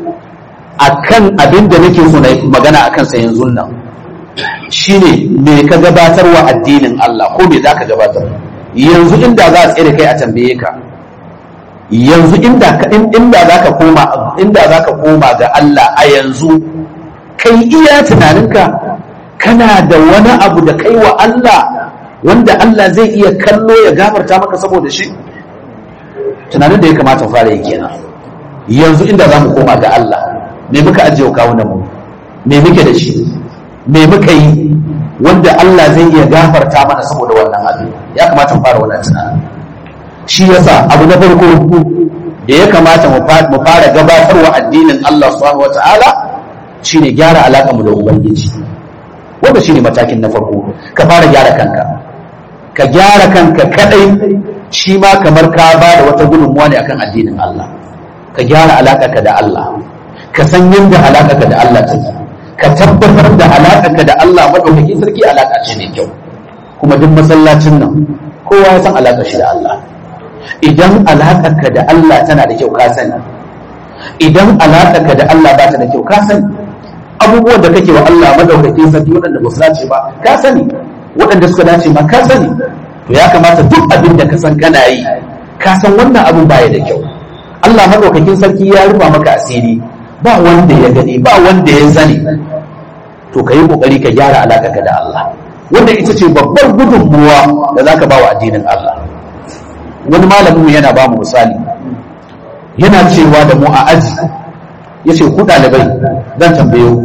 akan abin da nake so na magana akan sa yanzu nan shine me ka gabatar wa addinin Allah ko me za ka gabatar yanzu inda za a tsere kai a tambaye ka yanzu inda inda za ka koma inda za ka koma ga Allah a yanzu kai iya tunaninka kana da wani abu da kai wa Allah wanda Allah zai iya kallo ya gafarta maka saboda shi tunanin da ya kamata fara yi kenan yanzu inda za mu koma ga Allah me muka ajiye wa kawunan mu me muke da shi me muka yi wanda Allah zai iya gafarta mana saboda wannan abin ya kamata mu fara wannan tunanin shi yasa abu na farko da ya kamata mu fara gabatarwa addinin Allah subhanahu wata'ala shine gyara alaƙa mu da ubangiji wanda shine matakin na farko ka fara gyara kanka ka gyara kanka kadai shi ma kamar ka ba da wata gudunmuwa ne akan addinin Allah ka gyara alaƙarka da Allah ka san yadda alaƙarka da Allah take ka tabbatar da alaƙarka da Allah madaukakin sarki alaƙa ce mai kyau kuma duk masallacin nan kowa ya san alaƙar shi da Allah idan alaƙarka da Allah tana da kyau ka sani idan alaƙarka da Allah ba ta da kyau ka sani abubuwan da kake wa Allah madaukakin sarki waɗanda ba su dace ba ka sani waɗanda suka dace ma ka sani to ya kamata duk abin da ka san kana yi ka san wannan abin baya da kyau Allah madaukakin sarki ya rufa maka asiri ba wanda ya gani ba wanda ya sani to ka yi kokari ka gyara alaƙarka da Allah wanda ita ce babbar gudunmuwa da zaka ba wa addinin Allah wani malamin yana ba mu misali yana cewa da mu a aji ya ce ku ɗalibai zan tambaye ku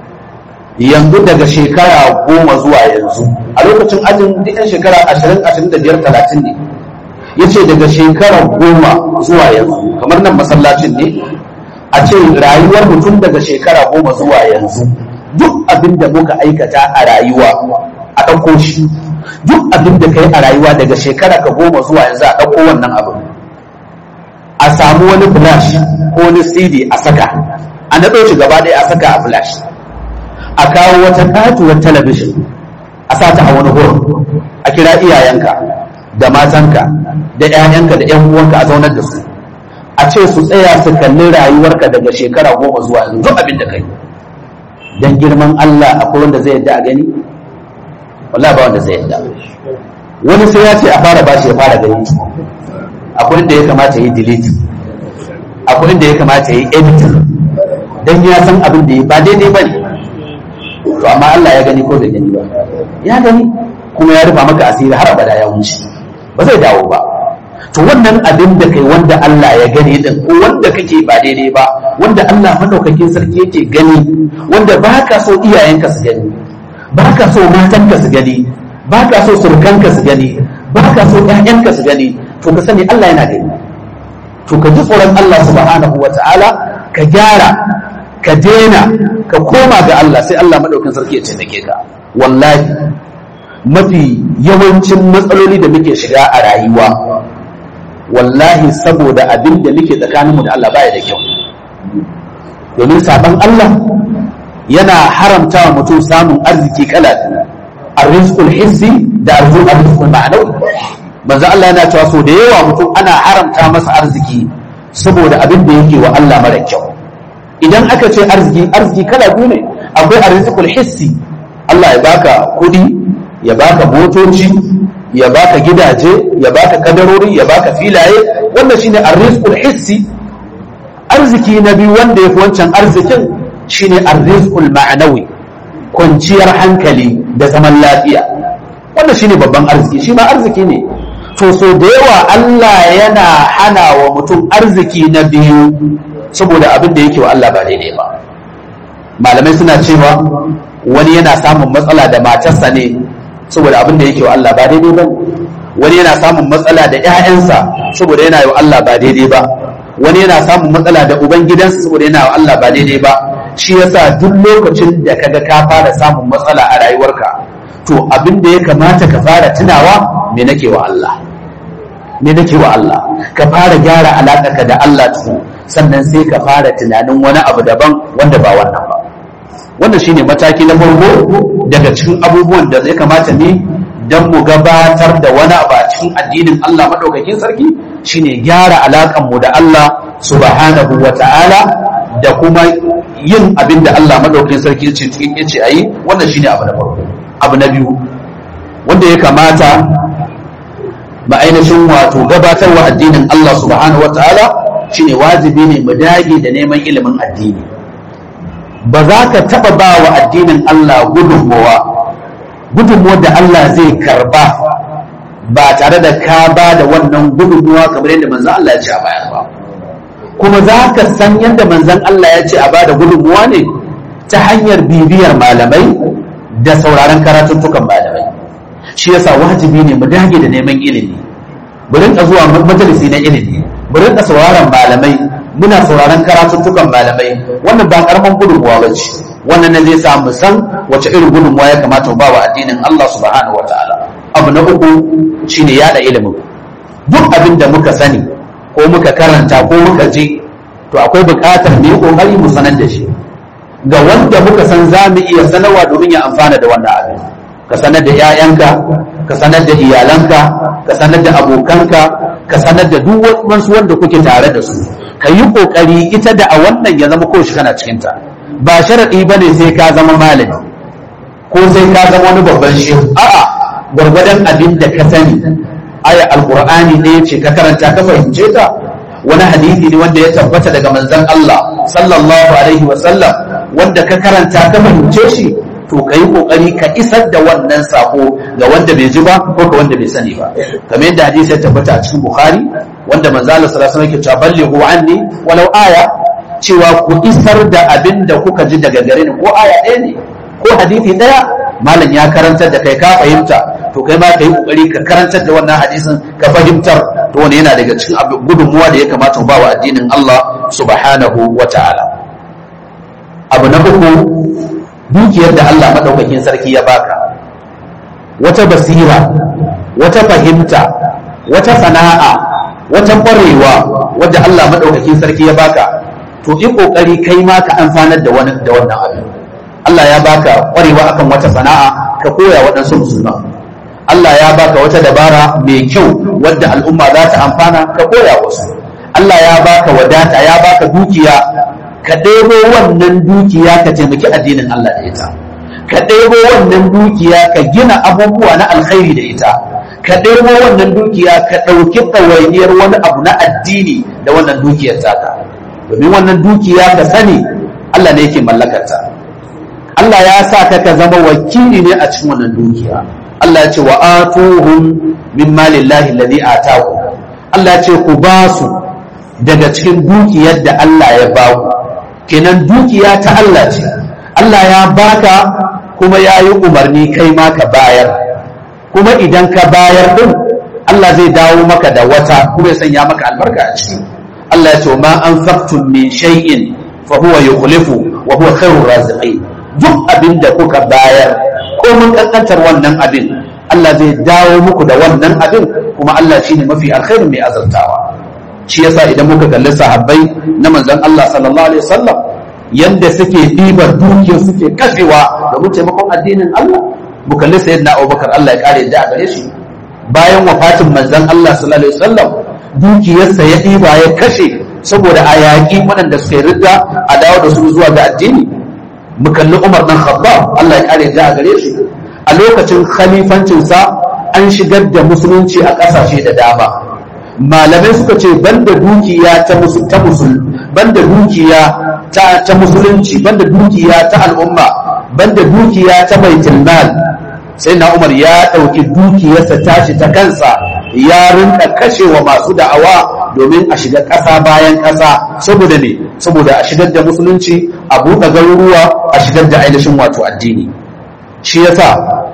yanzu daga shekara goma zuwa yanzu a lokacin ajin duk yan shekara ashirin ashirin da biyar talatin ne ya ce daga shekara goma zuwa yanzu kamar nan masallacin ne a ce rayuwar mutum daga shekara goma zuwa yanzu duk abin da muka aikata a rayuwa a ɗauko shi duk abin da ka yi a rayuwa daga shekara ka goma zuwa yanzu a ɗauko wannan abin a samu wani flash ko wani cd a saka a naɗo shi gaba ɗaya a saka a flash a kawo wata katuwar talabishin a sa ta a wani gurin a kira iyayenka da matanka da 'ya'yanka da 'yan uwanka a zaunar da su a ce su tsaya su kalli rayuwarka daga shekara goma zuwa yanzu duk abin da kai dan girman Allah akwai wanda zai yadda a gani wallahi ba wanda zai yadda wani sai ya ce a fara bashi ya fara gani akwai inda ya kamata yi delete akwai inda ya kamata yi edit dan ya san abin da ya ba daidai ba ne to amma Allah ya gani ko bai gani ba ya gani kuma ya rufa maka asiri har abada ya wuce ba zai dawo ba to wannan abin da kai wanda Allah ya gani din ko wanda kake ba daidai ba wanda Allah madaukakin sarki yake gani wanda ba ka so iyayenka su gani ba ka so matanka su gani ba ka so surkanka su gani ba ka so ƴaƴanka su gani to ka sani Allah yana gani to ka ji tsoron Allah subhanahu wata'ala ka gyara ka daina ka koma ga Allah sai Allah madaukakin sarki ya taimake ka wallahi mafi yawancin matsaloli da muke shiga a rayuwa wallahi saboda abin da muke tsakaninmu da Allah baya da kyau domin sabon Allah yana haramta wa mutum samun arziki kala arrizqul hissi da arrizqul ma'anawi manzo Allah yana cewa so da yawa mutum ana haramta masa arziki saboda abin da yake wa Allah mara kyau idan aka ce arziki arziki kala biyu ne akwai arrizqul hissi Allah ya baka kudi ya baka motoci ya baka gidaje ya baka kadarori ya baka filaye wannan shine arrizqul hissi arziki na biyu wanda yafi wancan arzikin shine arrizqul ma'anawi kwanciyar hankali da zaman lafiya wannan shine babban arziki shi ma arziki ne to so da yawa Allah yana hana wa mutum arziki na biyu saboda abin da yake wa Allah ba daidai ba malamai suna cewa wani yana samun matsala da matarsa ne saboda abin da yake wa Allah ba daidai ba wani yana samun matsala da ƴaƴansa saboda yana wa Allah ba daidai ba wani yana samun matsala da uban gidansa saboda yana wa Allah ba daidai ba shi yasa duk lokacin da kaga ka fara samun matsala a rayuwarka to abin da ya kamata ka fara tunawa me nake wa Allah me nake wa Allah ka fara gyara alaƙarka da Allah tuku sannan sai ka fara tunanin wani abu daban wanda ba wannan ba wannan shine mataki na farko daga cikin abubuwan da zai kamata ne dan mu gabatar da wani abu a cikin addinin Allah madaukakin sarki shine gyara alaƙar mu da Allah subhanahu wata'ala da kuma yin abin da Allah madaukakin sarki ya ce ayi wannan shine abu na farko abu na biyu wanda ya kamata ba ainihin wato gabatarwa addinin Allah subhanahu wata'ala shine wajibi ne mu dage da neman ilimin addini ba za ka taɓa ba wa addinin Allah gudunmowa gudunmowa da Allah zai karba ba tare da ka ba da wannan gudunmowa kamar yadda manzan Allah ya ce a bayar ba kuma za ka san yadda manzan Allah ya ce a ba da gudunmowa ne ta hanyar bibiyar malamai da sauraron karatuttukan malamai shi yasa wajibi ne mu dage da neman ilimi mu rinka zuwa majalisi na ilimi mu rinka sauraron malamai muna sauraron karatuttukan malamai wannan ba karaman gudunmuwa ba ce wannan ne zai sa mu san wace irin gudunmuwa ya kamata mu ba wa addinin Allah subhanahu wa ta'ala abu na uku shine yada ilimin duk abin da muka sani ko muka karanta ko muka ji to akwai buƙatar mu yi kokari mu sanar da shi ga wanda muka san za mu iya sanarwa domin ya amfana da wannan abin ka sanar da 'ya'yanka ka sanar da iyalanka ka sanar da abokanka ka sanar da duk wasu wanda kuke tare da su ka yi kokari ita da a wannan ya zama koshi kana cikinta ba sharaɗi ba ne sai ka zama malami ko sai ka zama wani babban shehu a'a gwargwadon abin da ka sani aya alqur'ani ne ce ka karanta ka fahimce ta wani hadisi ne wanda ya tabbata daga manzon Allah sallallahu alaihi wa sallam wanda ka karanta ka fahimce shi to ka yi kokari ka isar da wannan sako ga wanda bai ji ba ko ga wanda bai sani ba kamar yadda hadisi ya tabbata a cikin bukhari wanda manzo Allah sallallahu alaihi wasallam yake cewa ballighu anni walau aya cewa ku isar da abin da kuka ji daga gare ni ko aya ɗaya ne ko hadisi ɗaya malam ya karantar da kai ka fahimta to kai ma ka yi kokari ka karantar da wannan hadisin ka fahimtar to wani yana daga cikin gudunmuwa da ya kamata mu ba wa addinin Allah subhanahu wa ta'ala abu na uku dukiyar da Allah maɗaukakin sarki ya baka wata basira wata fahimta wata sana'a wata ƙwarewa wadda Allah maɗaukakin sarki ya baka to yi ƙoƙari kai ma ka amfanar da wannan abin Allah ya baka ƙwarewa akan wata sana'a ka koya waɗansu musulman Allah ya baka wata dabara mai kyau wadda al'umma za ta amfana ka koya wasu Allah ya baka wadata ya baka dukiya ka ɗebo wannan dukiya ka taimaki addinin Allah da ita ka ɗebo wannan dukiya ka gina abubuwa na alkhairi da ita ka ɗebo wannan dukiya ka ɗauki ɗawainiyar wani abu na addini da wannan dukiyar taka domin wannan dukiya ka sani Allah ne yake mallakarta Allah ya sa ka ka zama wakili ne a cikin wannan dukiya Allah ya ce wa atuhum min malillahi alladhi ataku Allah ya ce ku ba su daga cikin dukiyar da Allah ya ba ku kenan dukiya ta Allah ce Allah ya baka kuma ya yi umarni kai ma ka bayar kuma idan ka bayar din Allah zai dawo maka da wata kuma ya sanya maka albarka a ciki Allah ya ce ma anfaqtum min shay'in fa huwa yukhlifu wa huwa khairur raziqin duk abin da kuka bayar ko mun kankantar wannan abin Allah zai dawo muku da wannan abin kuma Allah shine mafi alkhairin mai azartawa shi yasa idan muka kalli sahabbai na manzon Allah sallallahu alaihi wasallam yanda suke ɗibar dukiyar suke kashewa domin taimakon addinin Allah mu kalli sayyidina Abubakar Allah ya kare da gare shi bayan wafatin manzon Allah sallallahu alaihi wasallam dukiyarsa ya ɗiba ya kashe saboda a yaƙi waɗanda suke ridda a dawo da su zuwa ga addini mu kalli Umar dan Khattab Allah ya kare da gare shi a lokacin khalifancinsa an shigar da musulunci a ƙasashe da dama malamai suka ce banda dukiya ta musul ta musul banda dukiya ta ta musulunci banda dukiya ta al'umma banda dukiya ta baitul mal sai na Umar ya ɗauki dukiyarsa tashi ta kansa ya rinka kashewa masu da'awa domin a shiga ƙasa bayan ƙasa saboda ne saboda a shigar da musulunci a buɗe garuruwa a shigar da ainihin wato addini shi yasa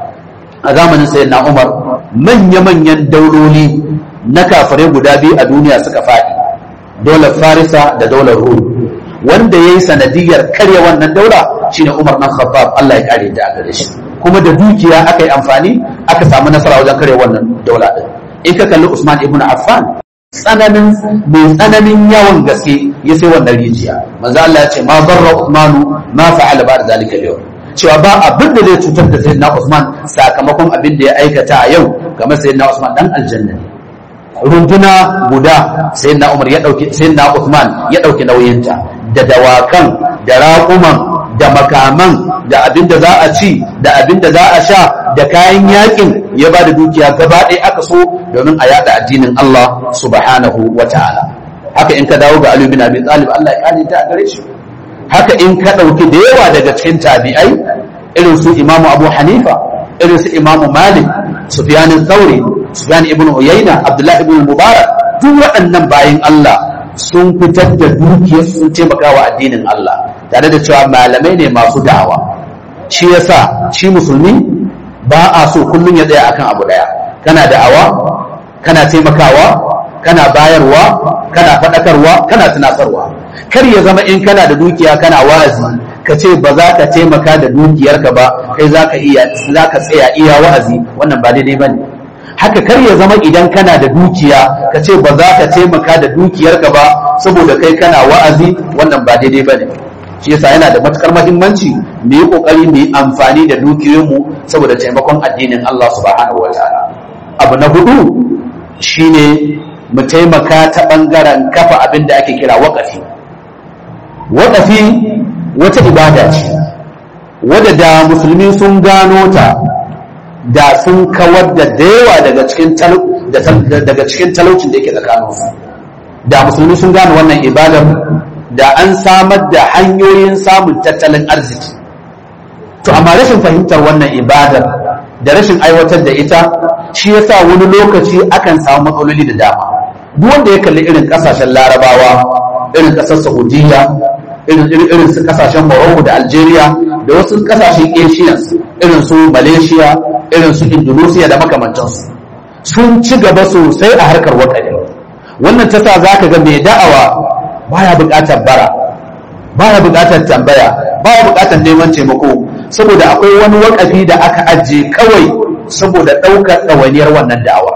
a zamanin sayyid na umar manya-manyan dauloli na kafare guda biyu a duniya suka faɗi daular farisa da daular rum wanda ya yi sanadiyar karya wannan daula shine umar nan khattab allah ya kare da gare shi kuma da dukiya aka yi amfani aka samu nasara wajen karya wannan daula din in ka kalli usman ibn affan tsananin mai tsananin yawan gaske ya sai wannan rijiya manzo allah ya ce ma barra usmanu ma fa'ala ba da zalika yau cewa ba abin da zai cutar da sayyidina Usman sakamakon abin da ya aikata a yau kamar sayyidina Usman dan aljanna ne runduna guda sayyidina Umar ya dauki sayyidina Usman ya dauki nauyinta da dawakan da raƙuman da makaman da abin da za a ci da abin da za a sha da kayan yakin ya ba da dukiya gaba ɗaya aka so domin a yada addinin Allah subhanahu wa ta'ala haka in ka dawo ga Ali bin Abi Talib Allah ya kare ta a gare shi haka in ka ɗauki da yawa daga cikin tabi'ai irin su imamu abu hanifa irin su imamu malik sufyanin thauri sufyan ibn uyayna abdullahi ibn mubarak duk waɗannan bayan allah sun fitar da dukiyar sun taimaka wa addinin allah tare da cewa malamai ne masu da'awa shi yasa shi musulmi ba a so kullum ya tsaya akan abu ɗaya kana da'awa kana taimakawa kana bayarwa kana faɗakarwa kana tunatarwa kar ya zama in kana da dukiya kana wa'azi ka ce ba za ka taimaka da dukiyarka ba kai za ka iya za ka tsaya iya wa'azi wannan ba daidai bane haka kar ya zama idan kana da dukiya ka ce ba za ka taimaka da dukiyarka ba saboda kai kana wa'azi wannan ba daidai bane shi yasa yana da matukar muhimmanci mu yi kokari mu yi amfani da dukiyoyinmu saboda taimakon addinin Allah subhanahu wataala abu na hudu shine mu taimaka ta bangaren kafa abin da ake kira waƙafi waƙafi wata ibada ce wadda da musulmi sun gano ta da sun kawar da yawa daga cikin daga cikin talaucin da yake tsakaninsu da musulmi sun gano wannan ibadar da an samar da hanyoyin samun tattalin arziki to amma rashin fahimtar wannan ibadar da rashin aiwatar da ita shi yasa wani lokaci akan samu matsaloli da dama duk wanda ya kalli irin kasashen larabawa irin kasar saudiya irin su kasashen morocco da algeria da wasu kasashen asians irin su malaysia irin su indonesia da makamantansu sun ci gaba sosai a harkar wakari wannan ta sa za ka ga mai da'awa baya buƙatar bara baya buƙatar tambaya baya buƙatar neman taimako saboda akwai wani wakafi da aka ajiye kawai saboda ɗaukar ɗawainiyar wannan da'awa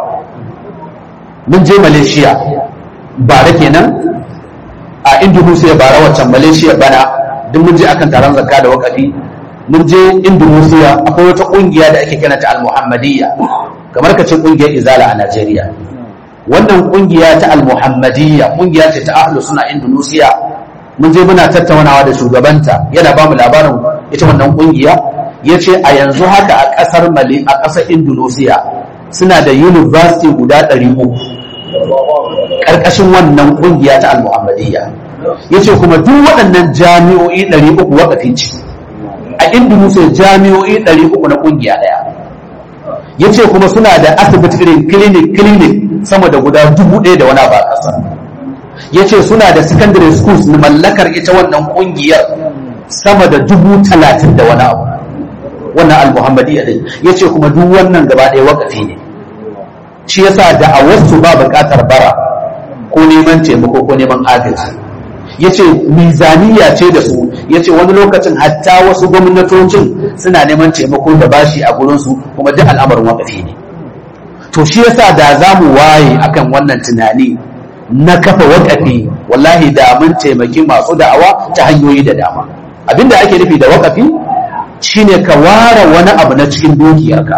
mun je malaysia bara kenan a indonesia bara waccan malaysia bana duk mun je akan taron zakka da wakafi mun je indonesia akwai wata kungiya da ake kiranta al-muhammadiyya kamar ka ce kungiyar izala a najeriya wannan kungiya ta al-muhammadiyya kungiya ce ta ahlus suna indonesia mun je muna tattaunawa da shugabanta yana ba mu labarin ita wannan kungiya ya ce a yanzu haka a kasar mali a kasar indonesia suna da university guda 300 ƙarƙashin wannan ƙungiya ta al-muhammadiyya ya ce kuma duk waɗannan jami'o'i 300 waƙafi ce a indonesia jami'o'i 300 na ƙungiya ɗaya ya ce kuma suna da asibiti irin clinic clinic sama da guda dubu ɗaya da wani ba ƙasa ya ce suna da secondary schools na mallakar ita wannan ƙungiyar sama da dubu talatin da wani abu wannan al-muhammadiyya ɗin ya ce kuma duk wannan gaba ɗaya waƙafi ne shi yasa da a wasu ba buƙatar bara ko neman taimako ko neman agaji ya ce mizaniya ce da su ya ce wani lokacin hatta wasu gwamnatocin suna neman taimako da bashi a gurinsu kuma duk al'amarin wakafi ne to shi yasa da za mu waye akan wannan tunani na kafa wakafi wallahi da mun taimaki masu da'awa ta hanyoyi da dama abinda ake nufi da wakafi shine ka ware wani abu na cikin dukiyarka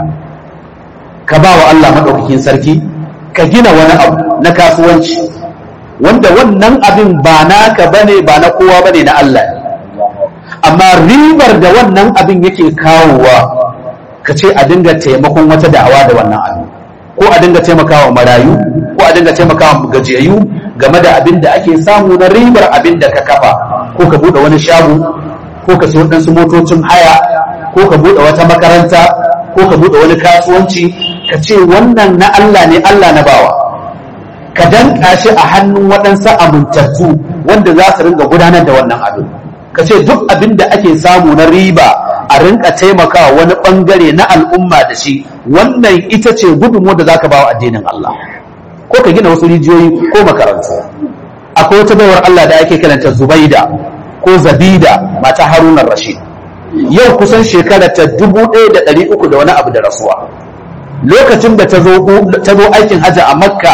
ka ba wa Allah maɗaukakin sarki ka gina wani abu na kasuwanci wanda wannan abin ba naka bane ba na kowa bane na Allah ne amma ribar da wannan abin yake kawowa ka ce a dinga taimakon wata da'awa da wannan abin ko a dinga taimakawa marayu ko a dinga taimakawa gajiyayyu game da abin da ake samu na ribar abin da ka kafa ko ka buɗe wani shago ko ka siyo ɗansu motocin haya ko ka buɗe wata makaranta ko ka buɗe wani kasuwanci ka ce wannan na Allah ne Allah na bawa ka danka shi a hannun waɗansu amintattu wanda za su ringa gudanar da wannan abin ka ce duk abin da ake samu na riba a rinka taimakawa wani ɓangare na al'umma da shi wannan ita ce gudunmu da za ka bawa addinin Allah ko ka gina wasu rijiyoyi ko makarantu akwai wata baiwar Allah da ake kiranta Zubaida ko Zabida mata Harunan Rashid yau kusan shekara ta dubu ɗaya da ɗari uku da wani abu da rasuwa lokacin da ta zo aikin hajji a makka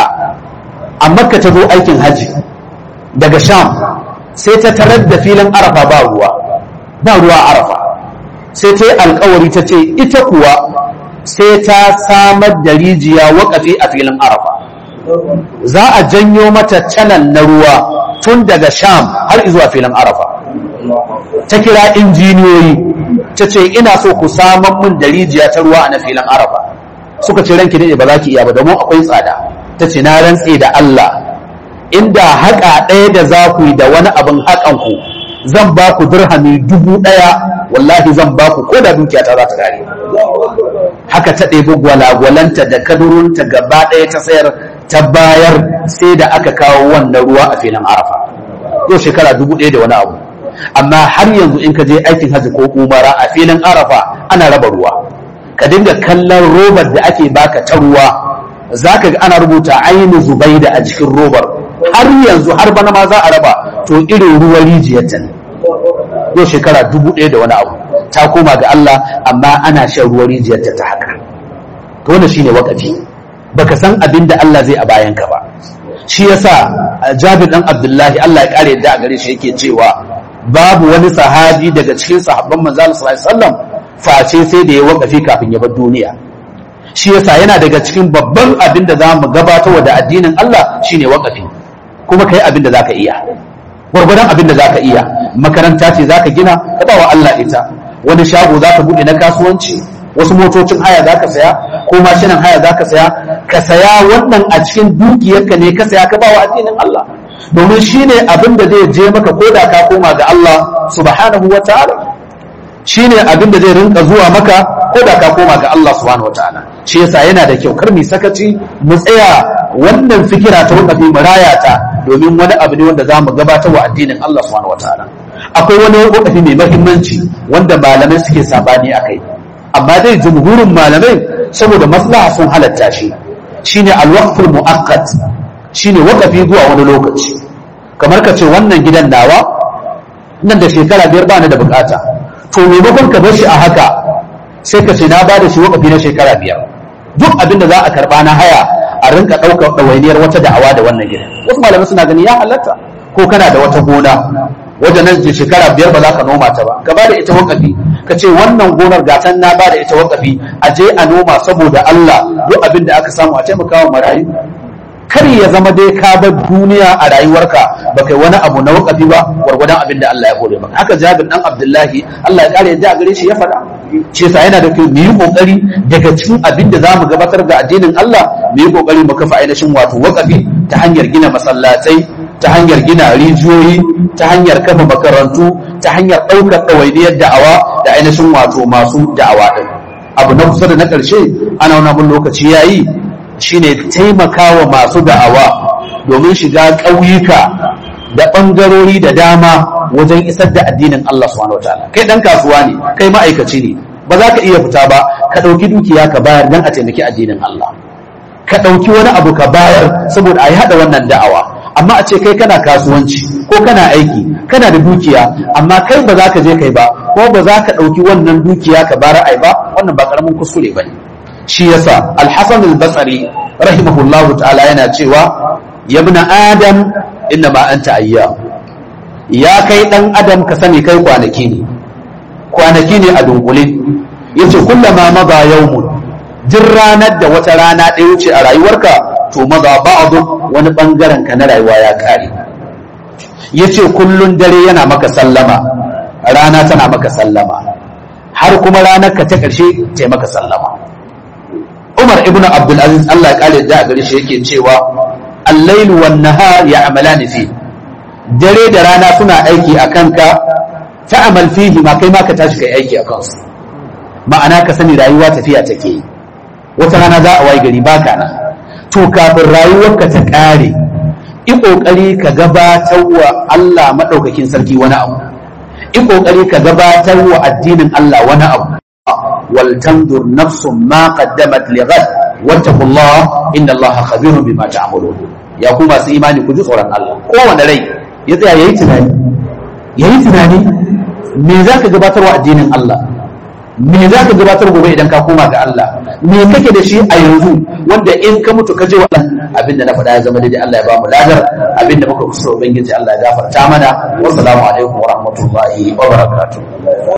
a makka ta zo aikin hajji daga sham sai ta tarar da filin arafa ba ruwa ba ruwa arafa sai ta yi alkawari ta ce ita kuwa sai ta samar da rijiya wakafi a filin arafa za a janyo mata canan na ruwa tun daga sham har zuwa filin arafa ta kira injiniyoyi ta ce ina so ku saman mun da rijiya ta ruwa a na filin arafa suka ce ranki ne ba za ki iya ba domin akwai tsada ta ce na rantse da Allah inda haƙa ɗaya da za ku yi da wani abin haƙan ku zan ba ku dirhami dubu ɗaya wallahi zan ba ku ko da dukiya ta za ta kare haka ta ɗebi gwalagwalanta da kadurunta gaba ɗaya ta sayar ta bayar sai da aka kawo wannan ruwa a filin arafa yau shekara dubu ɗaya da wani abu amma har yanzu in ka je aikin hajji ko umara a filin arafa ana raba ruwa ka dinga kallon robar da ake baka ta ruwa za ka ga ana rubuta ainihin zubaida a cikin robar har yanzu har bana ma za a raba to irin ruwan rijiyarta ne yau shekara dubu ɗaya da wani abu ta koma ga Allah amma ana shan ruwan rijiyarta ta haka to wannan shine wakafi baka san abin da Allah zai a bayan ka ba shi yasa Jabir dan Abdullahi Allah ya kare yadda a gare shi yake cewa babu wani sahabi daga cikin sahabban manzo sallallahu alaihi wasallam face sai da ya wakafi kafin ya bar duniya shi yasa yana daga cikin babban abin da za mu gabatar da addinin Allah shine wakafi kuma kai abin da zaka iya gwargwadon abin da zaka iya makaranta ce zaka gina ka ba wa Allah ita wani shago zaka bude na kasuwanci wasu motocin haya zaka saya ko mashinan haya zaka saya ka saya wannan a cikin dukiyarka ne ka saya ka ba wa addinin Allah domin shine abin da zai je maka koda ka koma ga Allah subhanahu wa ta'ala shine abin da zai rinka zuwa maka ko da ka koma ga Allah subhanahu wataala shi yasa yana da kyau kar mu sakaci mu tsaya wannan fikira ta wakafi mu raya ta domin wani abu ne wanda zamu gabatar wa addinin Allah subhanahu wataala akwai wani wakafi mai muhimmanci wanda malamai suke sabani akai amma dai jumhurin malamai saboda maslaha sun halatta shi shine alwaqful muaqqat shine wakafi zuwa wani lokaci kamar ka ce wannan gidan nawa nan da shekara biyar ba ni da bukata to maimakon ka bar shi a haka sai ka ce na ba da shi wakafi na shekara biyar duk abin da za a karba na haya a rinka ɗaukar ɗawainiyar wata da'awa da wannan gidan wasu malamai suna gani ya halatta ko kana da wata gona wajen nan je shekara biyar ba za ka noma ta ba ka ba da ita wakafi ka ce wannan gonar gatan na ba da ita wakafi a je a noma saboda Allah duk abin da aka samu a taimakawa marayu kar ya zama dai ka bar duniya a rayuwarka ba kai wani abu na wakafi ba gwargwadon abin da Allah ya hore maka haka Jabir dan Abdullahi Allah ya kare yadda a gare shi ya faɗa shi yasa yana da kyau mu yi kokari daga cikin abin da zamu gabatar ga addinin Allah mu yi kokari mu kafa ainihin wato wakafi ta hanyar gina masallatai ta hanyar gina rijiyoyi ta hanyar kafa makarantu ta hanyar ɗaukar ɗawainiyar da'awa da ainihin wato masu da'awa ɗin abu na kusa da na ƙarshe ana wani mun lokaci yayi shine taimakawa masu da'awa domin shiga ƙauyuka da ɓangarori da dama wajen isar da addinin Allah subhanahu wataala kai ɗan kasuwa ne kai ma'aikaci ne ba za ka iya fita ba ka ɗauki dukiya ka bayar don a taimaki addinin Allah ka ɗauki wani abu ka bayar saboda a yi haɗa wannan da'awa amma a ce kai kana kasuwanci ko kana aiki kana da dukiya amma kai ba za ka je kai ba ko ba za ka ɗauki wannan dukiya ka bara ai ba wannan ba karamin kuskure ba ne shi yasa alhassan al-basri rahimahullahu ta'ala yana cewa ya ibn adam inna ma anta ayyam ya kai dan adam ka sani kai kwanaki ne kwanaki ne a dunkule yace kullama maza yawmun duk ranar da wata rana ɗaya wuce a rayuwarka to maza ba'adu wani bangaren ka na rayuwa ya kare yace kullun dare yana maka sallama rana tana maka sallama har kuma ranar ka ta ƙarshe ta maka sallama Umar ibn Abdul Aziz Allah ya kare da gare shi yake cewa al-lailu wan nahar ya'malani fi dare da rana suna aiki akan ka ta'amal fihi ma kai ma ka tashi kai aiki akan su ma'ana ka sani rayuwa tafiya take yi wata rana za a wayi gari baka nan to kafin rayuwarka ta kare i kokari ka gabatar wa Allah madaukakin sarki wani abu i kokari ka gabatar wa addinin Allah wani abu wal tandur nafsun ma qaddamat li ghad wattaqullah inna Allah khabirun bima ta'malun ya ku masu imani ku ji tsoron Allah kowane rai ya tsaya yayi tunani yayi tunani me zaka gabatar wa addinin Allah me za ka gabatar gobe idan ka koma ga Allah me kake da shi a yanzu wanda in ka mutu ka je wa abinda na faɗa ya zama daidai Allah ya ba mu ladar abinda muka kusa ubangiji Allah ya gafarta mana wassalamu alaikum wa rahmatullahi wa barakatuh